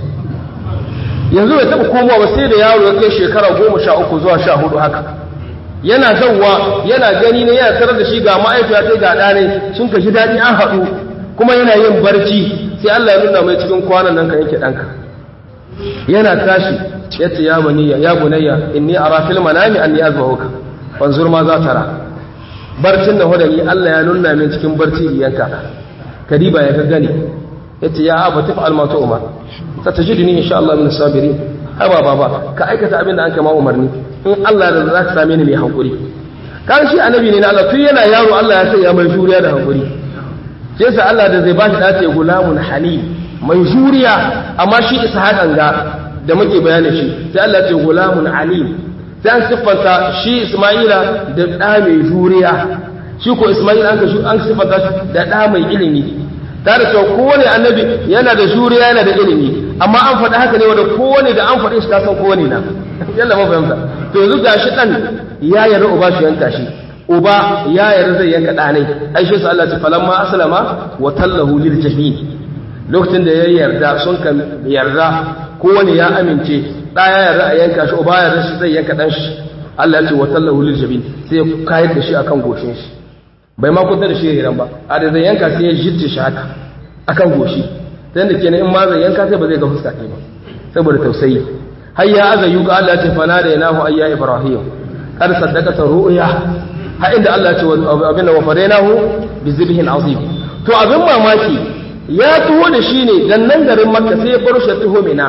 yanzu bai taɓa komowa ba sai da yaro ya kai shekara goma sha uku zuwa sha hudu haka yana zauwa yana gani ne yana tarar da shi ga ma'aifiya ta ga ɗane sun ka ji daɗi an haɗu kuma yana yin barci sai Allah ya nuna mai cikin kwanan nan ka yanke ɗanka yana tashi ya ce ya baniya ya bunayya inni ara fil manami anni azbahuka wanzur ma za tara barcin da hodani Allah ya nuna min cikin barci yanka kadiba ya gani yace ya aba tafi almatu umar satajiduni insha Allah min sabirin haba baba ka aikata abin da an kama umarni in Allah da za ka same ni mai hankuri kan shi annabi ne na Allah tun yana yaro Allah ya sai ya mai juriya da hankuri sai sa Allah da zai ba shi dace gulamun halim mai juriya amma shi ishaqan ga da muke bayanin shi sai Allah ce gulamun alim sai an siffanta shi Isma'ila da ɗa mai juriya shi ko Isma'ila an ka an siffanta shi da ɗa mai ilimi tare da kowane annabi yana da juriya yana da ilimi amma an faɗi haka ne wanda kowane da an faɗi shi ka san kowane na yalla ma fahimta to yanzu gashi dan ya yarda uba shi yanka shi uba ya yarda zai yanka ɗanai ai shi sa Allah ta falamma aslama wa tallahu lil jahim lokacin da ya yarda sun kan yarda kowane ya amince ɗa ya yarda a yanka shi uba ya yarda shi zai yanka ɗan shi Allah ya ce wa tallahu lil jahim sai ya kayar da shi akan goshin shi bai ma kusa da shi hiran ba a da zai yanka sai ya jidda shi haka akan goshi ta yadda kenan in ma zai yanka sai ba zai ga fuska ɗaya ba saboda tausayi har ya aza yuka Allah ya ce fana da yanahu ayya ibrahim kar saddaqata ru'ya har inda Allah ya ce abin da wafadainahu bi zibhin azim to abin mamaki ya tuho da shi ne dan nan garin makka sai ya bar shi tuho mina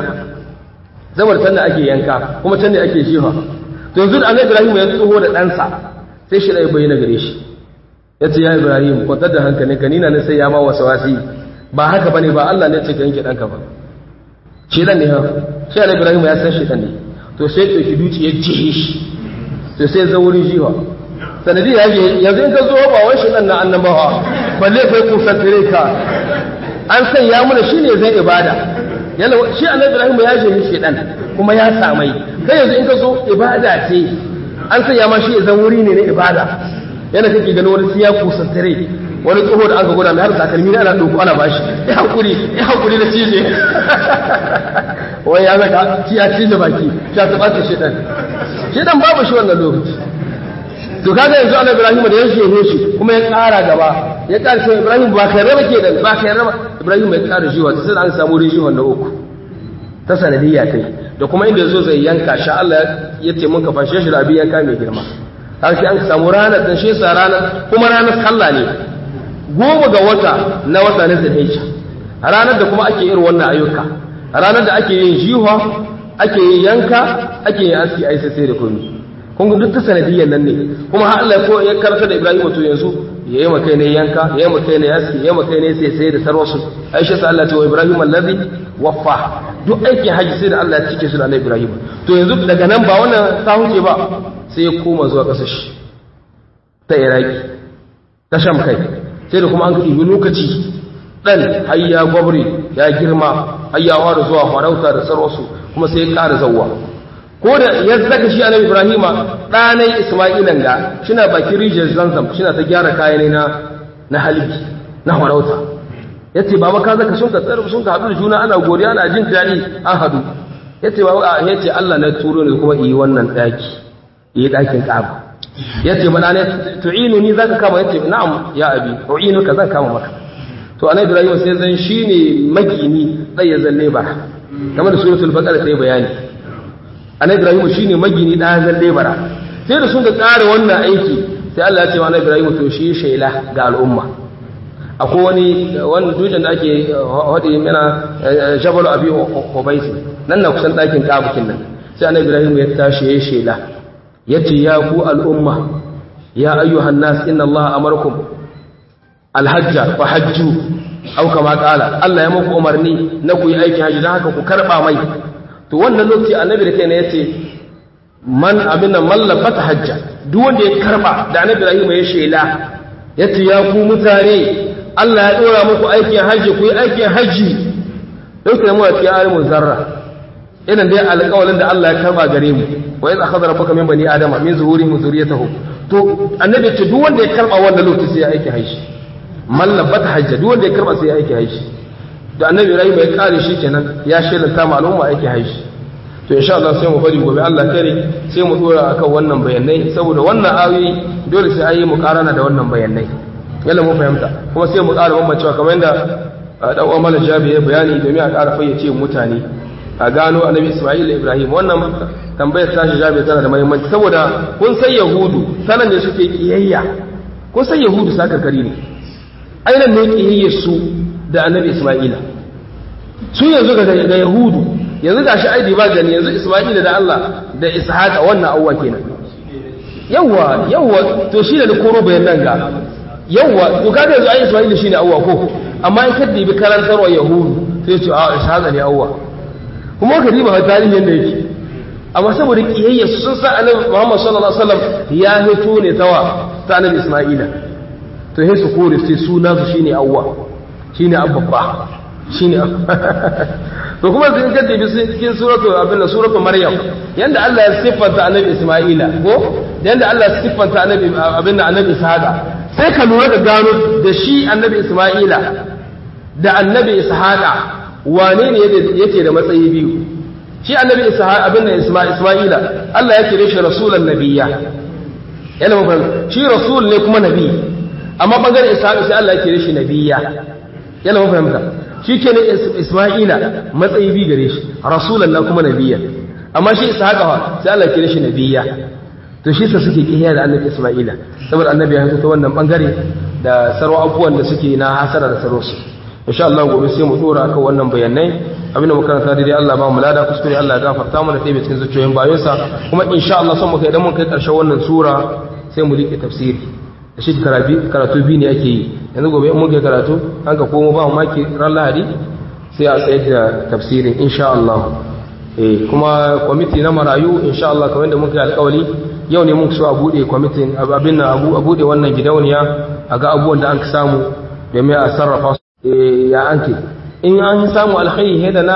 saboda can da ake yanka kuma can da ake jiha to yanzu da annabi ibrahim ya tuho da ɗansa sai shi da ya bayyana gare shi ya ce ya ibrahim kwantar da hankalinka ni na sai ya ma wasu wasi ba haka bane ba Allah ne ce ka yanke ɗanka ba shedan ne ha shi ala ibrahim ya san shedan ne to sai to ki duci ya jihe shi to sai zo wurin jiwa sanadi ya je yanzu in ka zo ba wai shedan na annabawa balle kai kusan tare ka an san ya muna shine zai ibada yalla shi annabi ibrahim ya je shedan kuma ya samai kai yanzu in ka zo ibada ce an san ya ma shi zan wuri ne na ibada yana kake ganin wani siya kusan tare wani tsoho da aka gwada mai har takalmi ana ɗauko ana bashi ya hakuri ya hakuri da cije wai ya zaka ci ya cije baki sha ta ɓata shedan shedan babu shi wannan lokaci to kaga yanzu ana ibrahim da ya shehe shi kuma ya ƙara gaba ya ƙara shi ibrahim ba kai raba ke da ba kai raba ibrahim ya ƙara shi wata sai da an samu rishi wannan uku ta sanadiyya kai da kuma inda yazo zai yanka sha Allah ya ce mun ka fashe shi da abin yanka mai girma har sai an samu ranar dan shi sa ranar kuma ranar sallah ne goma ga wata na wata na zulhijja ranar da kuma ake irin wannan ayyuka ranar da ake yin jiha ake yin yanka ake yin aski ai sai da komai kun ga duk ta sanadiyyar nan ne kuma har Allah ko ya karanta da Ibrahim to yanzu yayi makai ne yanka yayi makai ne aski yayi makai ne sai sai da sarwasu Aisha sai Allah ta wa Ibrahim allazi waffa duk aikin haji sai da Allah ya cike su da Annabi Ibrahim to yanzu daga nan ba wannan ta huce ba sai ya koma zuwa kasar shi ta Iraki ta Sham kai sai da kuma an ɗibi lokaci ɗan har ya gwabri ya girma har ya fara zuwa farauta da sarwasu kuma sai ya ƙara zauwa ko da ya zaka shi annabi ibrahima ɗanai isma'ilan ga shina bakin rijiyar zanzam shina ta gyara kayan na na halibi na farauta ya ce baba ka zaka sun ka tsar sun ka haɗu da juna ana godiya ana jin daɗi an haɗu ya ce baba ya ce allah na turo ne kuma yi wannan ɗaki yi ɗakin ƙaba ya ce mana ne tu'inu ni zaka kama ya ce na'am ya abi tu'inu ka zan kama maka to annabi ibrahim sai zan shine magini tsaye zalle ba kamar da suratul baqara sai bayani annabi ibrahim shine magini da zalle bara sai da sun ga tsara wannan aiki sai Allah ya ce wa annabi ibrahim to shi shaila ga al'umma akwai wani wani dutsen da ake hadi mana jabal abi hubais nan na kusan dakin kabukin nan sai annabi ibrahim ya tashi ya shaila yace ya ku al'umma ya ayyuhan nas inna allaha amarkum alhajja fa hajju aw kama qala Allah ya muku umarni na ku yi aikin haji dan haka ku karba mai to wannan lokaci annabi da kaina yace man abinda mallafata hajja duk wanda ya karba da annabi Ibrahim ya shela yace ya ku mutane Allah ya dora muku aikin haji ku yi aikin haji dauke mu a cikin alimin zarra idan dai alƙawalin da Allah ya karba gare mu wa idza akhadha rabbuka min bani adama min zuhurihim zurriyatahum to annabi ce duk wanda ya karba wannan lokaci sai ya aiki haji mallabata hajja duk wanda ya karba sai ya aiki haji da annabi Ibrahim ya kare shi kenan ya shelanta ma al'umma aiki haji to insha Allah sai mu bari gobe Allah kare sai mu dora akan wannan bayanai saboda wannan ayoyi dole sai ayi mu karana da wannan bayanai yalla mu fahimta kuma sai mu ƙara bambancewa kamar yadda dan uwan Malam Jabi ya bayani domin a ƙara fayyace mutane a gano annabi Isma'il da Ibrahim wannan tambayar tashi Jabi tana da muhimmanci saboda kun san Yahudu sanan ne suke kiyayya kun san Yahudu sakarkari ne ainihin ne ƙiyayyar su da annabi isma'ila su yanzu ga yahudu yanzu ga shi aidi ba gani yanzu isma'ila da allah da ishaqa wannan awwa kenan yawwa yawwa to shi da koro bayan nan ga yawwa to kaga yanzu ai isma'ila shine awwa ko amma in kaddi bi karantarwa yahudu sai ce a ishaqa ne awwa kuma ka riba tarihin yanda yake amma saboda kiyayya sun sa annabi Muhammad sallallahu alaihi wasallam ya hito ne tawa ta annabi Isma'ila to sai su kore sai suna su shine awwa shine abba shine to kuma sun kace bi cikin suratu abinda suratu Maryam yanda Allah ya siffanta annabi Isma'ila ko yanda Allah ya siffanta annabi abinda annabi Ishaqa sai ka lura da gano da shi annabi Isma'ila da annabi Ishaqa wane ne yake da matsayi biyu shi annabi ishaq abin da isma'ila Allah ya kire shi rasulan nabiyya yana mafi shi rasul ne kuma nabi amma bangaren ishaq sai Allah ya kire shi nabiyya yana mafi fahimta shi ke ne isma'ila matsayi bi gare shi rasulan na kuma nabiyya amma shi ishaq sai Allah ya kire shi nabiyya to shi sa suke kiyaye da annabi isma'ila saboda annabi ya ta wannan bangare da sarwa abubuwan da suke na hasara da sarwarsu insha Allah gobe sai mu dora akan wannan bayanai abinda muka karanta dai Allah ba mu lada kuskure Allah ya gafarta mana sai cikin zuciyoyin bayansa kuma insha Allah son muka idan mun kai karshen wannan sura sai mu rike tafsiri da shi karatu karatu bi ne ake yi yanzu gobe in mun kai karatu an ka komo ba mu maki ran Lahadi sai a tsayar da tafsirin insha Allah eh kuma kwamiti na marayu insha Allah kamar da muka yi alƙawari yau ne mun so a bude kwamitin abin nan a bude wannan gidauniya a ga abubuwan da an samu domin a sarrafa ya anke in an samu alkhairi da na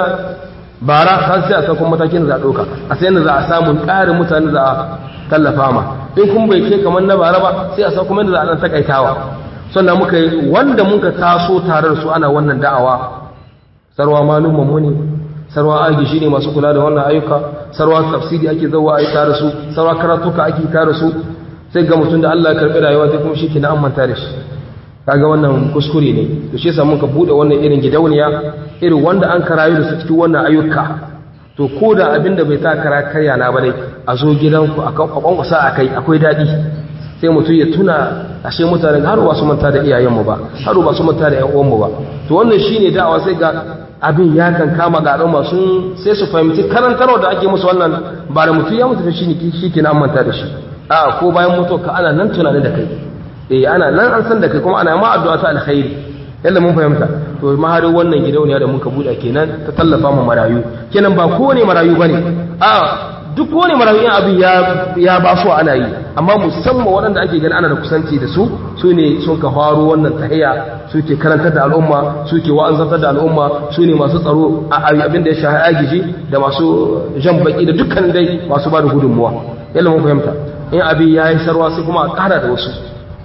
bara kan sai a sakon matakin da za a ɗauka a sai da za a samu ƙarin mutane za a tallafa ma in kun bai ke kamar na bara ba sai a sakon yadda za a ɗan takaitawa sannan muka yi wanda muka taso tare da su ana wannan da'awa sarwa malumman mu ne sarwa agishi ne masu kula da wannan ayyuka sarwa tafsiri ake zauwa a yi tare su sarwa karatuka ake tare su sai ga mutum da Allah ya karɓi rayuwa sai kuma shi ke na amanta da shi kaga wannan kuskure ne to shi yasa muka bude wannan irin gidauniya irin wanda an karayu da su cikin wannan ayyuka to ko da abinda bai ta kara karya na bare a zo gidanku a kwankwasa a kai akwai daɗi sai mutum ya tuna ashe mutane har ba su manta da iyayenmu ba har ba su manta da ƴan uwanmu ba to wannan shine da'awa sai ga abin ya kan kama ga al'umma sun sai su fahimci karantarwa da ake musu wannan ba da mutum ya mutu shi ne shi ke na manta da shi a ko bayan mutuwa ka ana nan tunanin da kai eh ana nan an san da kai kuma ana ma addu'a ta alkhairi yalla mun fahimta to maharin wannan gidauniya da muka buɗe kenan ta tallafa mu marayu kenan ba kowane marayu bane a duk kowane marayu in abin ya ya ba su ana yi amma musamman waɗanda ake gani ana da kusanci da su su ne sun ka faro wannan tahiya suke karantar da al'umma suke wa'azantar da al'umma su ne masu tsaro a abin da ya shahi agiji da masu jan baki da dukkan dai masu ba da gudunmuwa yalla mun fahimta in abin ya yi sarwa sai kuma a ƙara da wasu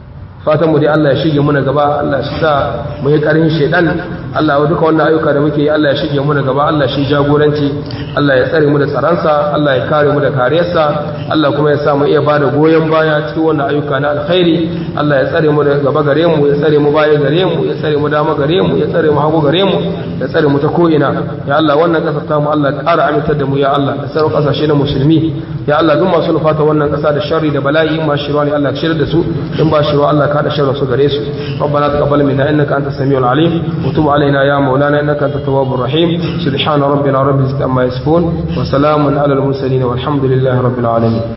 fatan mu dai Allah ya shige muna gaba Allah ya sa mu yi karin shedan Allah ya duka wannan ayyuka da muke yi Allah ya shige muna gaba Allah shi jagoranci Allah ya tsare mu da tsaransa Allah ya kare mu da kariyarsa Allah kuma ya sa mu iya bada goyon baya cikin wannan ayyuka na alkhairi Allah ya tsare mu da gaba gare mu ya tsare mu baya gare mu ya tsare mu dama gare mu ya tsare mu hagu gare mu ya tsare mu ta ko ina ya Allah wannan kasar ta mu Allah ya ƙara amintar da mu ya Allah da sauran kasashe na musulmi ya Allah duk masu nufata wannan kasa da sharri da bala'i ma shirwa ne Allah ya shirya da su in ba shirwa Allah ka da sharri su gare su ربنا تقبل منا انك انت السميع العليم وتب علينا يا مولانا انك انت التواب الرحيم سبحان ربنا رب العزه عما يصفون وسلام على المرسلين والحمد لله رب العالمين